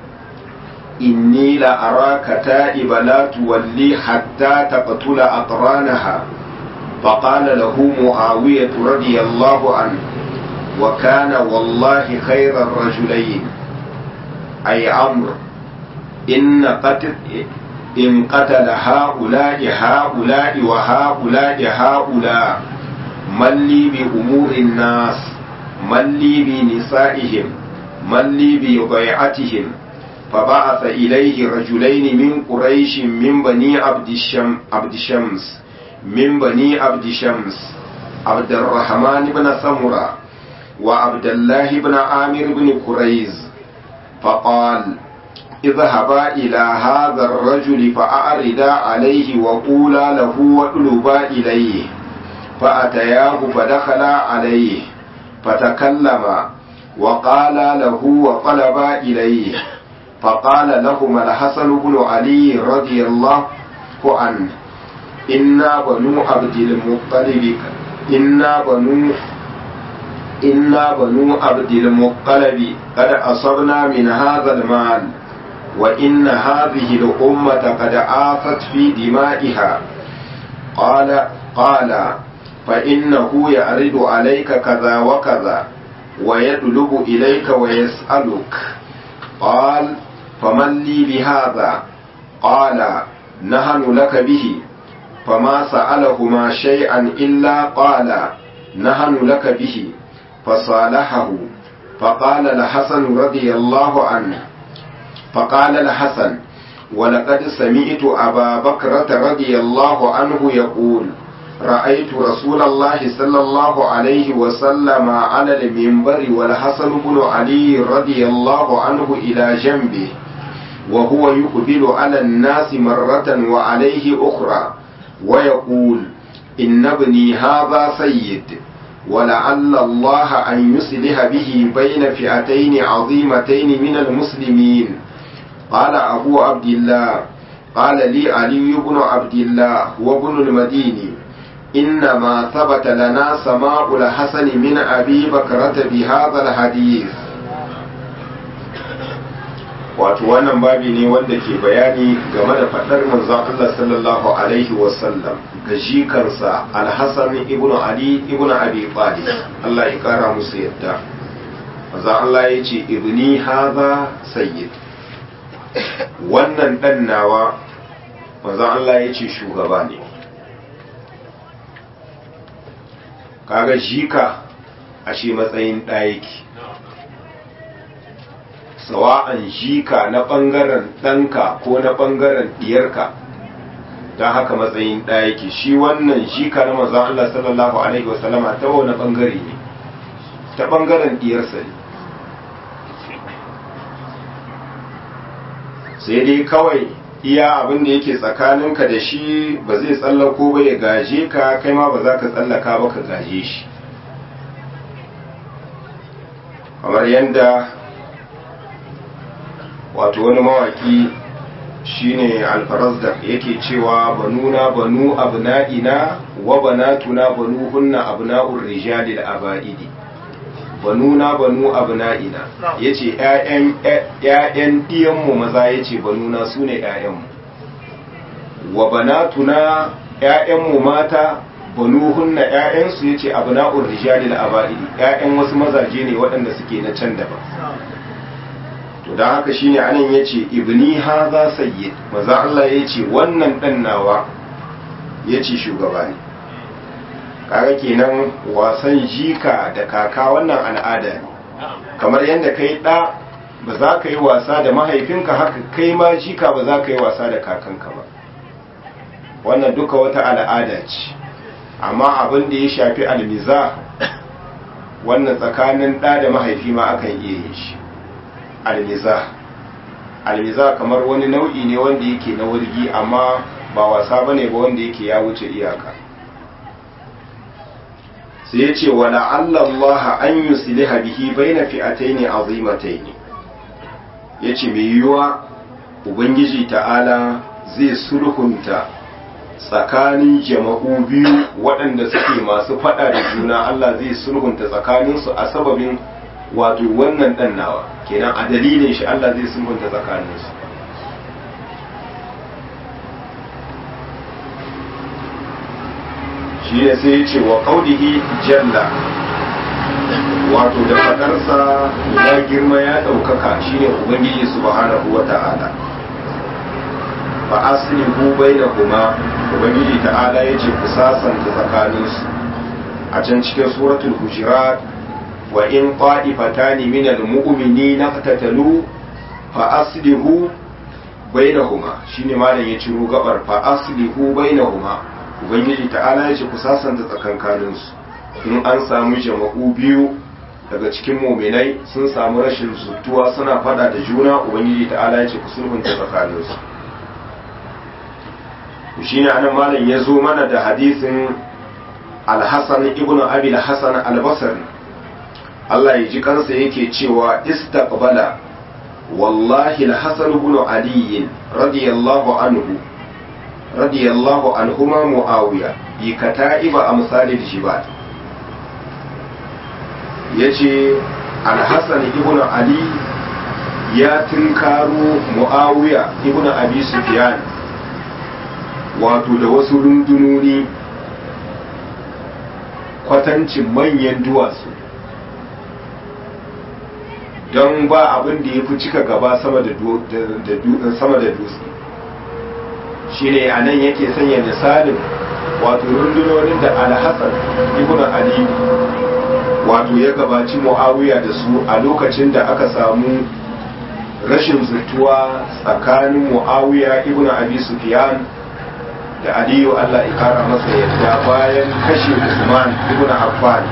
إني لأراك تائب لا تولي حتى تقتل أقرانها فقال له معاوية رضي الله عنه وكان والله خير الرجلين أي عمرو إن قتل إن قتل هؤلاء هؤلاء وهؤلاء هؤلاء من لي بأمور الناس من لي بنسائهم من لي بضيعتهم فبعث إليه رجلين من قريش من بني عبد الشم عبد شمس من بني عبد شمس عبد الرحمن بن سمرة وعبد الله بن عامر بن كريز فقال اذهبا إلى هذا الرجل فأعرضا عليه وقولا له واطلبا إليه فأتياه فدخلا عليه فتكلما وقالا له وطلبا إليه فقال لهما الحسن بن علي رضي الله عنه إنا بنو عبد المطلب إنا بنو إنا بنو عبد المطلب قد أصبنا من هذا المال وإن هذه الأمة قد آفت في دمائها قال قال فإنه يعرض عليك كذا وكذا ويطلب إليك ويسألك قال فمن لي بهذا قال نهن لك به فما سألهما شيئا إلا قال نهن لك به فصالحه فقال الحسن رضي الله عنه فقال الحسن ولقد سمعت أبا بكرة رضي الله عنه يقول رأيت رسول الله صلى الله عليه وسلم على المنبر والحسن بن علي رضي الله عنه إلى جنبه وهو يقبل على الناس مرة وعليه أخرى ويقول إن ابني هذا سيد ولعل الله أن يصلح به بين فئتين عظيمتين من المسلمين قال أبو عبد الله قال لي علي بن عبد الله وابن المديني إنما ثبت لنا سماع الحسن من أبي بكرة بهذا الحديث wato wannan babi ne wanda ke bayani game da faɗar manzon Allah sallallahu alaihi wasallam ga jikarsa alhassan ibnu ali ibnu abi talib Allah ya kara musu yadda manzon Allah ya ce ibni haza sayyid wannan dan nawa manzon Allah ya ce shugaba ne kaga jika ashe matsayin ɗayaki sawa'an jika na ɓangaren ɗanka ko na ɓangaren ɗiyarka don haka matsayin ɗayaki shi wannan jika na manzon Allah sallallahu alaihi wasallama ta wani ɓangare ne ta ɓangaren ɗiyarsa ne sai dai kawai iya abin da yake tsakaninka da shi ba zai tsallako ba ya gaje ka kai ma ba za ka tsallaka ba ka gaje shi kamar yadda wato wani mawaki shine alfarazdak yake cewa banuna banu abna'ina wa banatuna banuhunna abna'ur rijali da aba'idi banuna banu abna'ina yace ƴaƴan ƴaƴan diyanmu maza yace banuna sune ƴaƴanmu wa banatuna ƴaƴanmu mata banuhunna ƴaƴansu yace abna'ur rijali da aba'idi ƴaƴan wasu mazaje ne waɗanda suke na can daban to dan haka shine anan yace ibni haza sayyid maza Allah yace wannan dan nawa yace shugaba ne kaga kenan wasan jika da kaka wannan al'ada ne kamar yadda kai da ba za ka yi wasa da mahaifinka haka kai ma jika ba za ka yi wasa da kakanka ba wannan duka wata al'ada ce amma abin da ya shafi almiza wannan tsakanin ɗa da mahaifi ma akan iya yin shi almiza almiza kamar wani nau'i ne wanda yake na wurgi amma ba wasa bane ba wanda yake ya wuce iyaka sai ya ce wa la'allallaha an yusliha bihi baina fi'ataini azimataini yace mai yiwuwa ubangiji ta'ala zai sulhunta tsakanin jama'u biyu waɗanda suke masu faɗa da juna Allah zai sulhunta tsakaninsu a sababin wato wannan ɗan nawa kenan a dalilin shi Allah zai sulhunta tsakaninsu shi ne sai ya ce wa ƙaunihi jalla wato da faɗarsa ya girma ya ɗaukaka shi ne ubangiji subhanahu wa ta'ala fa aslihu bainahuma ubangiji ta'ala ya ce ku sasanta tsakaninsu a can cikin suratul hujurat wa in qa'ifatani min al-mu'minina qatatalu fa aslihu bainahuma shine malam ya ciro gabar fa aslihu bainahuma ubangiji ta'ala ya ce ku sasanta tsakankaninsu in an samu jama'u biyu daga cikin muminai sun samu rashin zutuwa suna fada da juna ubangiji ta'ala ya ce ku sulhunta tsakaninsu shi ne anan malam ya zo mana da hadisin alhassan ibn abil hassan albasari Allah ya ji kansa yake cewa istaqbala wallahi alhassan ibn ali radiyallahu anhu radiyallahu anhuma muawiya bi kata'iba amsalil jibal yace alhassan ibn ali ya tinkaro muawiya ibn abi sufyan wato da wasu rundunoni kwatancin manyan duwatsu don ba abin da ya fi cika gaba sama da dutse shi ne a nan yake sanya misalin wato rundunonin da alhassan ibn ali wato ya gabaci muawiya da su a lokacin da aka samu rashin zutuwa tsakanin muawiya ibn abi sufyan da aliyu allah ya kara masa yadda bayan kashe usman ibn affan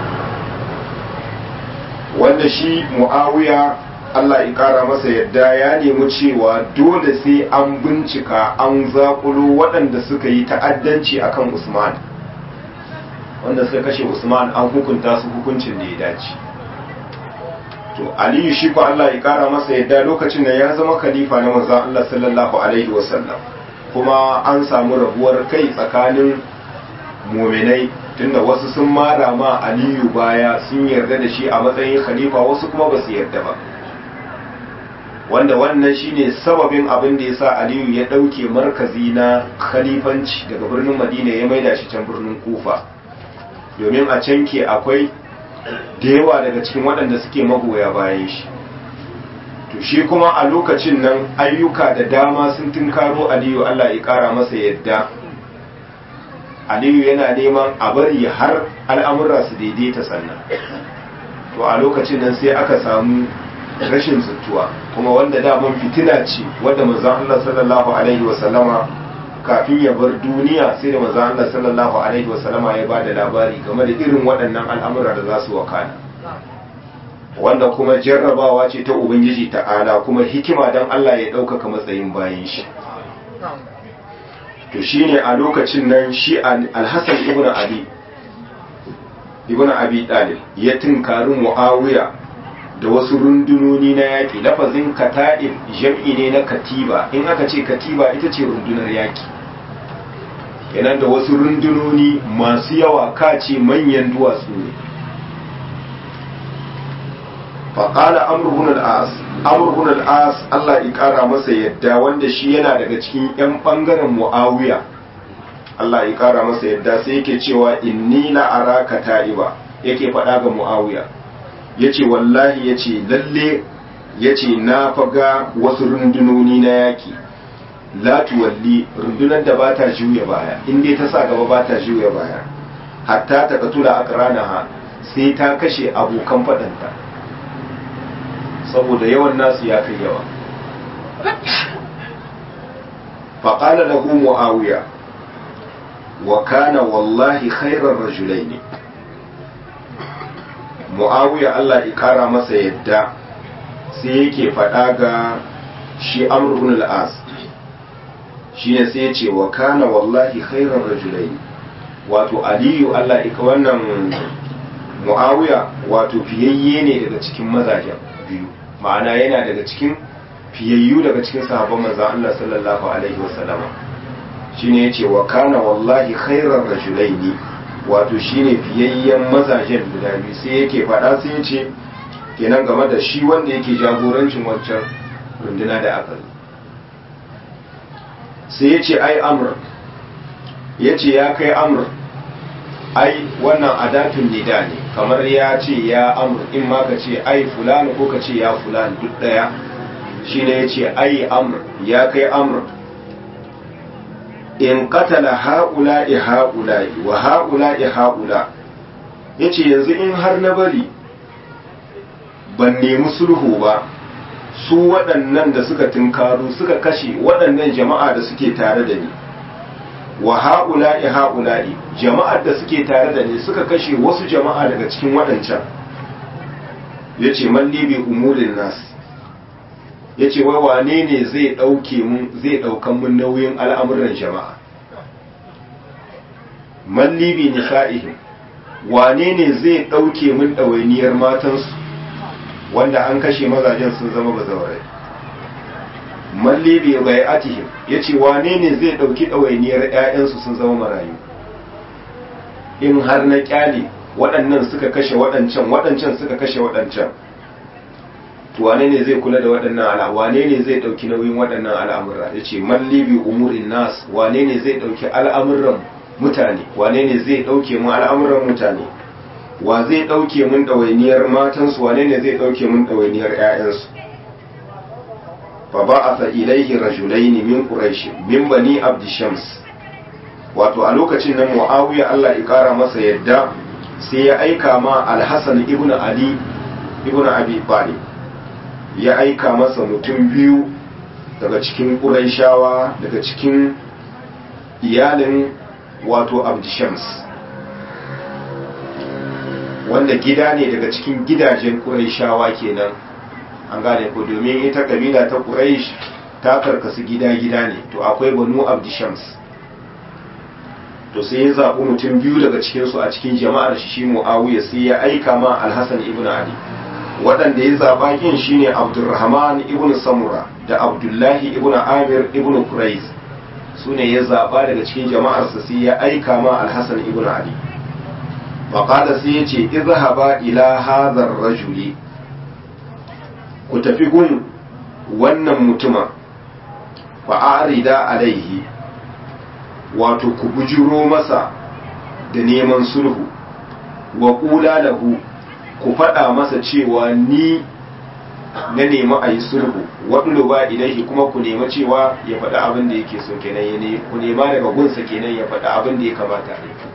wanda shi muawiya allah ya kara masa yadda ya nemi cewa dole sai an bincika an zakulo waɗanda suka yi ta'addanci akan usman wanda suka kashe usman an hukunta su hukuncin da ya dace to aliyu shi ko Allah ya kara masa yadda lokacin da ya zama khalifa na manzon Allah sallallahu alaihi wasallam kuma an samu rabuwar kai tsakanin muminai tunda wasu sun mara ma aliyu baya sun yarda da shi a matsayin khalifa wasu kuma ba su yarda ba wanda wannan shine sababin abin da yasa aliyu ya dauke markazi na khalifanci daga birnin madina ya maida shi can birnin kufa domin a can ke akwai da yawa daga cikin waɗanda suke magoya bayan shi to shi kuma a lokacin nan ayyuka da dama sun tunkaro aliyu allah ya ƙara masa yadda aliyu yana neman a bari har al'amura su daidaita sannan to a lokacin nan sai aka samu rashin zuttuwa kuma wanda daman fitina ce wadda manzon allah sallallahu alaihi wasallama kafin ya bar duniya sai da manzo Allah sallallahu alaihi wasallama ya bada labari game da irin waɗannan al'amura da za su wakana wanda kuma jarrabawa ce ta ubangiji ta'ala kuma hikima dan Allah ya ɗaukaka matsayin bayan shi to shine a lokacin nan shi al-Hasan ibn Ali ibn Abi Talib ya tunkari Muawiya da wasu rundunoni na yaƙi lafazin kata'ib jam'i ne na katiba in aka ce katiba ita ce rundunar yaƙi yana da wasu rundunoni masu yawa kace manyan duwatsu ne faƙala amurhun al'as amurhun al'as Allah ya ƙara masa yadda wanda shi yana daga cikin 'yan ɓangaren mu'awiya Allah ya ƙara masa yadda sai yake cewa inni la'ara ka ta'iba yake faɗa ga mu'awiya ya ce wallahi ya ce lalle ya ce na faga wasu rundunoni na yaƙi la tuwalli rundunar da ba ta juya baya in dai ta sa gaba ba ta juya baya hatta ta katula aqranaha sai ta kashe abokan fadanta saboda yawan nasu ya kai yawa faqala lahu muawiya wa kana wallahi khairar rajulaini muawiya Allah ya kara masa yadda sai yake faɗa ga shi amr ibn al-as shine sai ya ce wa kana wallahi khairar rajulai wato aliyu Allah ika wannan muawiya wato fiyayye ne daga cikin mazajen biyu ma'ana yana daga cikin fiyayyu daga cikin sahabban manzon Allah sallallahu alaihi wasallama shine yace wa kana wallahi khairar rajulaini wato shine fiyayyen mazajen guda biyu sai yake faɗa sai yace kenan game da shi wanda yake jagorancin wancan runduna da aka yi sai ya ce ai amur ya ce ya kai amur ai wannan adatun nida ne kamar ya ce ya amur in ma ka ce ai fulani ko ka ce ya fulani duk daya shi ne ya ce ai amur ya kai amur in katala ha'ula'i ha'ula'i wa ha'ula'i ha'ula ya ce yanzu in har na bari ban nemi sulhu ba su waɗannan da suka tunkaru suka kashe waɗannan jama'a da suke tare da ni wa ha'ula'i ha'ula'i jama'ar da suke tare da ni suka kashe wasu jama'a daga cikin waɗancan ya ce malli bi umulin nas ya ce wai wane ne zai ɗauke mun zai ɗaukan mun nauyin al'amuran jama'a malli bi nisa'ihim wane ne zai ɗauke mun ɗawainiyar matansu wanda an kashe mazajen sun zama bazawarai malli bi bai'atihim yace wane ne zai dauki dawainiyar ƴaƴansu sun zama marayu in har na kyale waɗannan suka kashe waɗancan waɗancan suka kashe waɗancan to wane ne zai kula da waɗannan ala wane ne zai dauki nauyin waɗannan al'amura yace malli bi umurin nas wane ne zai dauki al'amuran mutane wane ne zai dauke mu al'amuran mutane wa zai ɗauke mun ɗawainiyar matansu wane ne zai ɗauke mun ɗawainiyar ‘ya'yansu fa ba a ilaihi rajulaini min quraish min bani abdishams wato a lokacin nan muawiya Allah ya kara masa yadda sai ya aika ma alhassan ibn ali ibn abi talib ya aika masa mutum biyu daga cikin ƙuraishawa daga cikin iyalin wato abdishams wanda gida ne daga cikin gidajen ƙuraishawa kenan an gane ko domin ita kabila ta ƙuraish ta karkasu gida-gida ne to akwai banu abdishams to sai ya zaɓi mutum biyu daga cikinsu a cikin jama'ar shi shi mu'awiya sai ya aika ma alhassan ibn ali waɗanda ya zaɓa kin shine abdulrahman ibn samura da abdullahi ibn amir ibn kurais su ne ya zaɓa daga cikin jama'arsa sai ya aika ma alhassan ibn ali faƙada sai ya ce izhaba ila hadhar rajuli ku tafi gun wannan mutuma fa'arida alaihi wato ku bujiro masa da neman sulhu wa ƙula lahu ku faɗa masa cewa ni na nemi a yi sulhu waɗulu ba ilaihi kuma ku nema cewa ya faɗa abin da yake so kenan ya ne ku nema daga gunsa kenan ya faɗa abin da ya kamata a yi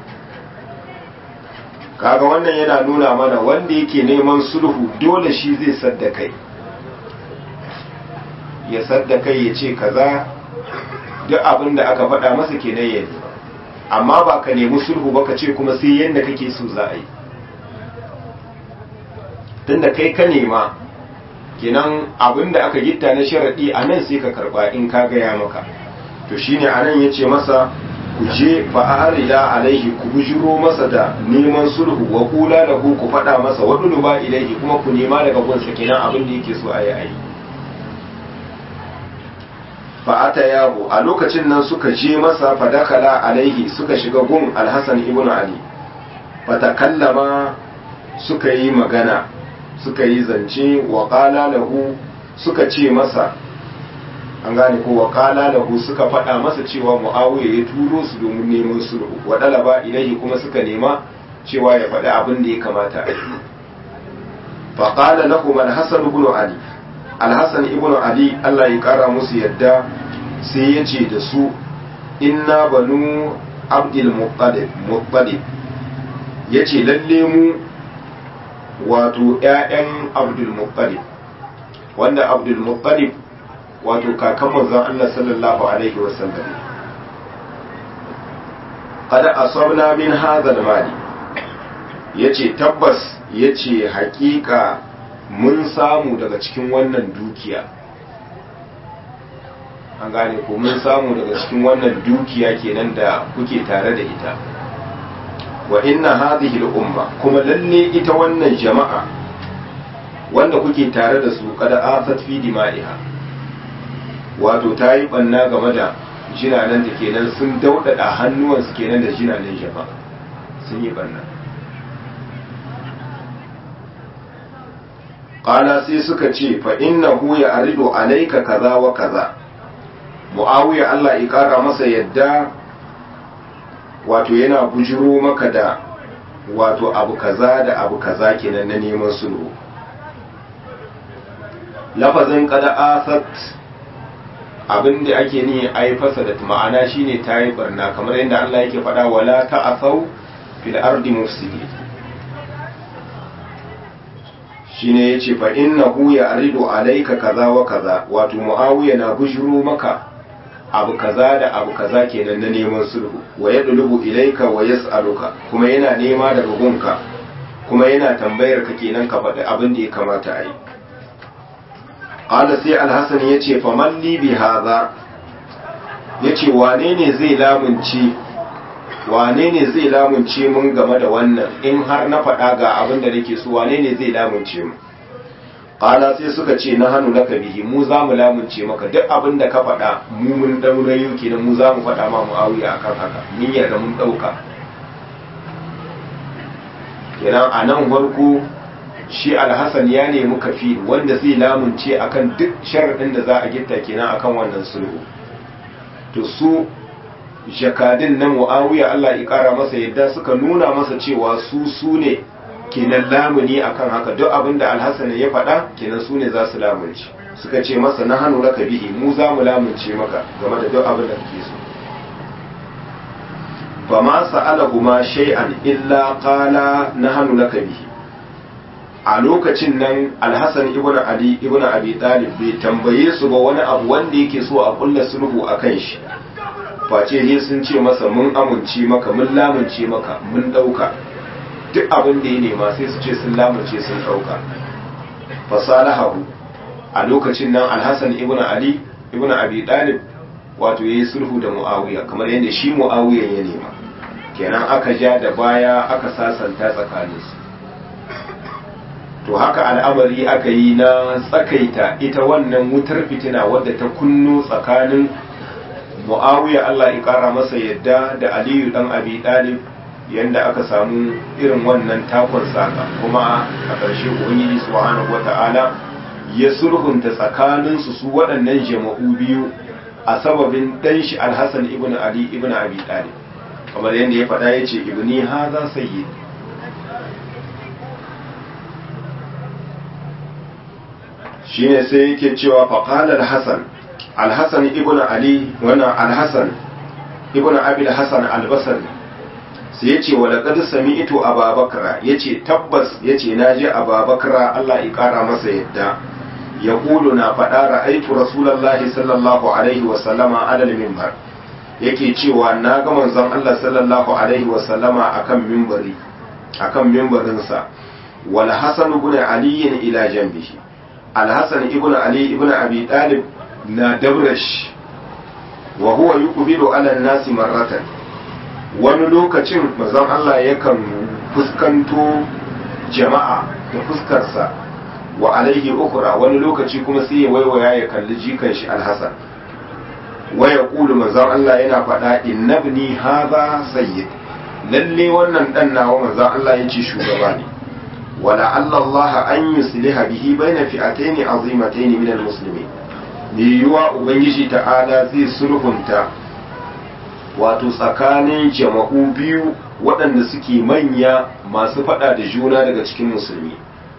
kaga wannan yana nuna mana wanda yake neman sulhu dole shi zai sadda kai ya sadda kai ya ce kaza duk abin da aka faɗa masa kenan ya nema amma ba ka nemi sulhu ba ka ce kuma sai yadda kake so za a yi tunda kai ka nema kenan abin da aka gitta na sharaɗi a nan sai ka karɓa in ka gaya maka to shine a nan ya ce masa ku je fa'arida alaihi ku bujiro masa da neman sulhu wa kula da ku ku faɗa masa waɗulu ba ilaihi kuma ku nema daga gunsa kenan abin da yake so a yi a yi fa'ata yabo a lokacin nan suka je masa fadakala alaihi suka shiga gun alhassan ibn ali fatakallama suka yi magana suka yi zance wa lahu suka ce masa an gane ko wa lahu suka faɗa masa cewa mu'awiya ya turo su domin neman sulhu wa dalaba ilaihi kuma suka nema cewa ya faɗi abin da ya kamata a yi faƙala lahum alhassan ibn ali alhassan ibn ali allah ya kara musu yadda sai ya ce da su inna banu abdul muttalib ya ce lalle mu wato 'ya'yan abdul muttalib wanda abdul muttalib wato kakan manzon allah sallallahu alaihi wasallam kada asabna min hadha mali yace tabbas yace hakika mun samu daga cikin wannan dukiya an gane ko mun samu daga cikin wannan dukiya kenan da kuke tare da ita wa inna hadhihi al-umma kuma lalle ita wannan jama'a wanda kuke tare da su kada asat fi dima'iha wato ta yi banna game da jinanan da kenan sun daudada hannuwansu kenan da jinanan jama'a sun yi banna qala sai suka ce fa innahu ya aridu alayka kaza wa kaza muawiya Allah ya kara masa yadda wato yana bujiro maka da wato abu kaza da abu kaza kenan na neman sulhu lafazin kada asat abin da ake ni ai fasadat ma'ana shine tayi barna kamar yadda Allah yake faɗa wala ta'asau fil ardi mufsidin shine yace fa innahu ya'ridu alayka kaza wa kaza wato muawiya na bujiro maka abu kaza da abu kaza kenan na neman sulhu wa yadlubu ilayka wa yas'aluka kuma yana nema daga gunka kuma yana tambayar ka kenan ka faɗi abin da ya kamata a yi qala sai alhasan yace fa man li bi hadha yace wane ne zai lamunci wane ne zai lamunce mun game da wannan in har na faɗa ga abin da nake so wane ne zai lamunce mu qala sai suka ce na hannu laka bihi mu za mu lamunce maka duk abin da ka faɗa mu mun daurayo kenan mu za mu faɗa ma muawiya akan haka mun yarda mun ɗauka kenan a nan farko shi alhassan ya nemi kafi wanda zai lamunce akan duk sharaɗin da za a gitta kenan akan wannan sulhu to su jakadin na mu'awiya Allah ya kara masa yadda suka nuna masa cewa su su ne kenan lamuni akan haka duk abin da alhassan ya faɗa kenan su ne za su lamunci suka ce masa na hannu raka bihi mu za mu lamunce maka game da duk abin da kake so fa ma sa'alahuma shay'an illa qala na hannu raka bihi a lokacin nan alhassan ibn ali ibn abi talib bai tambaye su ba wani abu wanda yake so a kulla sulhu a kan shi face ne sun ce masa mun amince maka mun lamunce maka mun ɗauka duk abin da ya nema sai su ce sun lamunce sun ɗauka fasalahahu a lokacin nan alhassan ibn ali ibn abi talib wato yayi sulhu da muawiya kamar yadda shi muawiya ya nema kenan aka ja da baya aka sasanta tsakaninsu to haka al'amari aka yi na tsakaita ita wannan wutar fitina wadda ta kunno tsakanin muawiya Allah ya kara masa yadda da aliyu dan abi talib yanda aka samu irin wannan takon saka kuma a ƙarshe ubangiji subhanahu wata'ala ya sulhunta tsakaninsu su waɗannan jama'u biyu a sababin ɗan shi alhassan ibn ali ibn abi talib kamar yadda ya faɗa ya ce ibni haza sayyid shine sai yake cewa faqala alhassan alhassan ibn ali wana alhassan ibn abi alhassan albasri sai yace wa laqad sami'tu ababakra yace tabbas yace naji ababakra Allah ya kara masa yadda yaqulu na faɗa ra'aitu rasulullahi sallallahu alaihi wa sallama ala al-minbar yake cewa na ga manzon Allah sallallahu alaihi wa sallama akan minbari akan minbarin sa wal hasan ibn ali ila janbihi al hasan ibn ali ibn abi talib na dabrash wa huwa yuqbilu ala an-nas marratan wani lokacin manzon Allah yakan fuskanto jama'a da fuskarsa wa alaihi ukura wani lokaci kuma sai ya waiwaya ya kalli jikan shi alhassan waya kulu manzon Allah yana faɗa innabni haza sayyid lalle wannan dan nawa manzon Allah ya ce shugaba ne wala Allah an yusliha bihi baina fi'atayn azimatayn min almuslimin ne yuwa ubangiji ta'ala zai sulhunta wato tsakanin jama'u biyu waɗanda suke manya masu faɗa da juna daga cikin musulmi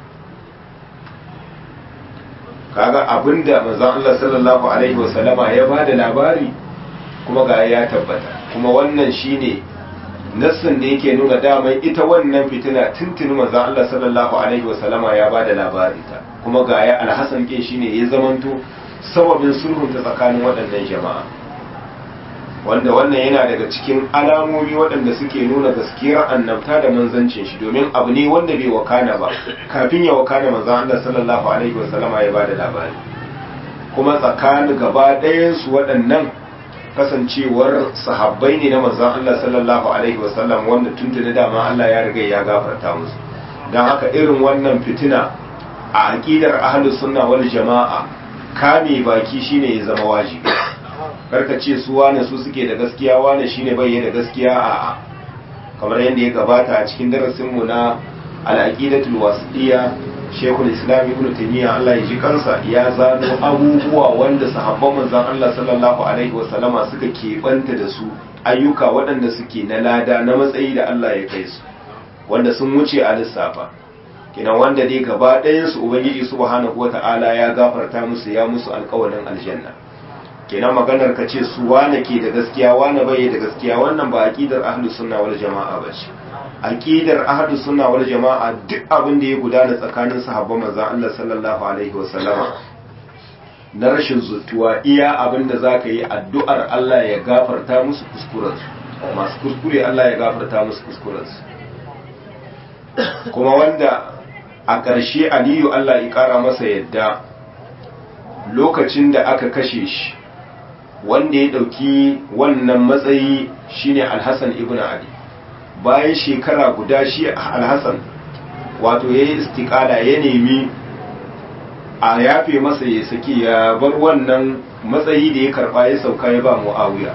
kaga abinda manzon Allah sallallahu alaihi wasallama ya bada labari kuma ga ya tabbata kuma wannan shine nassin da yake nuna daman ita wannan fitina tuntuni manzon Allah sallallahu alaihi wasallama ya bada labari ta kuma ga ya alhasan kin shine ya zamanto sababin sulhun ta tsakanin waɗannan jama'a wanda wannan yana daga cikin alamomi waɗanda suke nuna gaskiyar annabta da manzancin shi domin abu ne wanda bai wakana ba kafin ya wakana manzon Allah sallallahu alaihi wasallama ya bada labari kuma tsakanin gaba ɗayan su waɗannan kasancewar sahabbai ne na manzon Allah sallallahu alaihi wasallam wanda tuntuni dama Allah ya riga ya gafarta musu dan haka irin wannan fitina a aqidar ahlus sunna wal jama'a kame baki shine ya zama wajibi karka ce su wane su suke da gaskiya wane shine bai da gaskiya a kamar yadda ya gabata a cikin darasinmu na al'aqidatul wasiya shekul islam ibn taymiya Allah ya ji kansa ya zano abubuwa wanda sahabban manzon Allah sallallahu alaihi wa sallama suka keɓanta da su ayyuka waɗanda suke na lada na matsayi da Allah ya kai su wanda sun wuce a lissafa kina wanda dai gaba ɗayan su ubangiji subhanahu wata'ala ya gafarta musu ya musu alƙawarin aljanna kenan maganar ka ce su wane ke da gaskiya wane bai da gaskiya wannan ba aqidar ahlus sunna wal jama'a bace aqidar ahlus sunna wal jama'a duk abin da ya gudana tsakanin sahabban manzon Allah sallallahu alaihi wa sallama na rashin zutuwa iya abin da zaka yi addu'ar Allah ya gafarta musu kuskuren su masu kuskure Allah ya gafarta musu kuskuren su kuma wanda a ƙarshe Aliyu Allah ya ƙara masa yadda lokacin da aka kashe shi wanda ya ɗauki wannan matsayi shine alhassan ibn ali bayan shekara guda shi alhassan wato ya yi istikala ya nemi a yafe masa ya saki ya bar wannan matsayi da ya karba ya sauka ya ba mu'awiya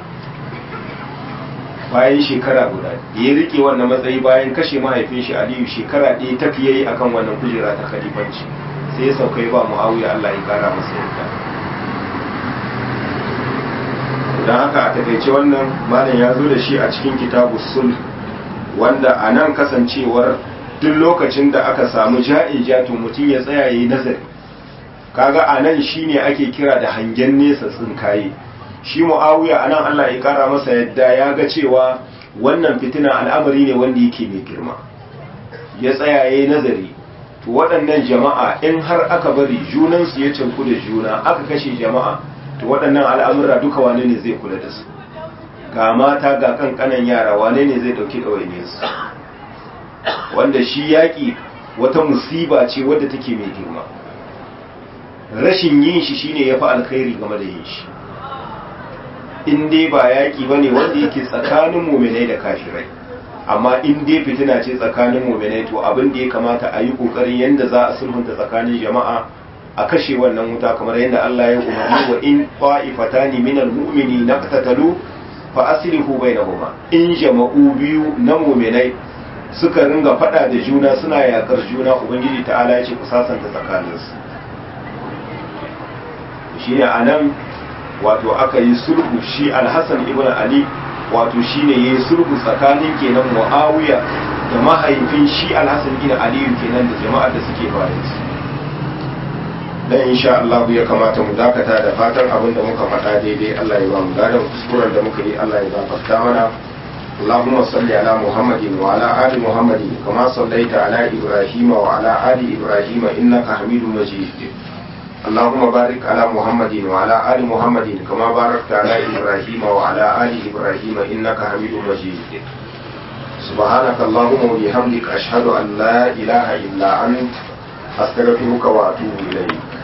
bayan shekara guda da ya rike wannan matsayi bayan kashe mahaifin shi aliyu shekara ɗaya tafiye yi akan wannan kujera ta khalifanci sai ya sauka ya ba mu'awiya allah ya kara masa yadda don haka a takaice wannan malam ya zo da shi a cikin kitabu sul wanda a nan kasancewar duk lokacin da aka samu ja'in to mutum ya tsaya yi nazari kaga a nan shi ne ake kira da hangen nesa tsinkaye shi mu'awiya a nan allah ya kara masa yadda ya ga cewa wannan fitina al'amari ne wanda yake mai girma ya tsaya yi nazari to waɗannan jama'a in har aka bari junansu ya canku da juna aka kashe jama'a to waɗannan al'amura duka wane ne zai kula da su ga mata ga kankanan yara wane ne zai ɗauki ɗawainiyarsu wanda shi yaƙi wata musiba ce wadda take mai girma rashin yin shi shine ya fi alkhairi game da yin shi in dai ba yaƙi ba ne wanda yake tsakanin muminai da kafirai amma in dai fitina ce tsakanin muminai to abin da ya kamata a yi ƙoƙarin yadda za a sulhunta tsakanin jama'a a kashe wannan wuta kamar yadda Allah ya umarni wa in qa'ifatani minal mu'mini naqtatalu fa aslihu bainahuma in jama'u biyu na muminai suka ringa fada da juna suna yakar juna ubangiji ta'ala ya ce ku sasanta tsakaninsu shine anan wato aka yi sulhu shi alhassan ibn ali wato shine yayi sulhu tsakanin kenan muawiya da mahaifin shi alhassan ibn ali kenan da jama'ar da suke bayan su dan insha Allah ya kamata mu dakata da fatan abin da muka faɗa daidai Allah ya ba mu gadan kuskuren da muka yi Allah ya gafarta mana اللهم صل على محمد وعلى آل محمد كما صليت على إبراهيم وعلى آل إبراهيم إنك حميد مجيد اللهم بارك على محمد وعلى آل محمد كما باركت على إبراهيم وعلى آل إبراهيم إنك حميد مجيد سبحانك اللهم وبحمدك أشهد أن لا إله إلا أنت أستغفرك وأتوب إليك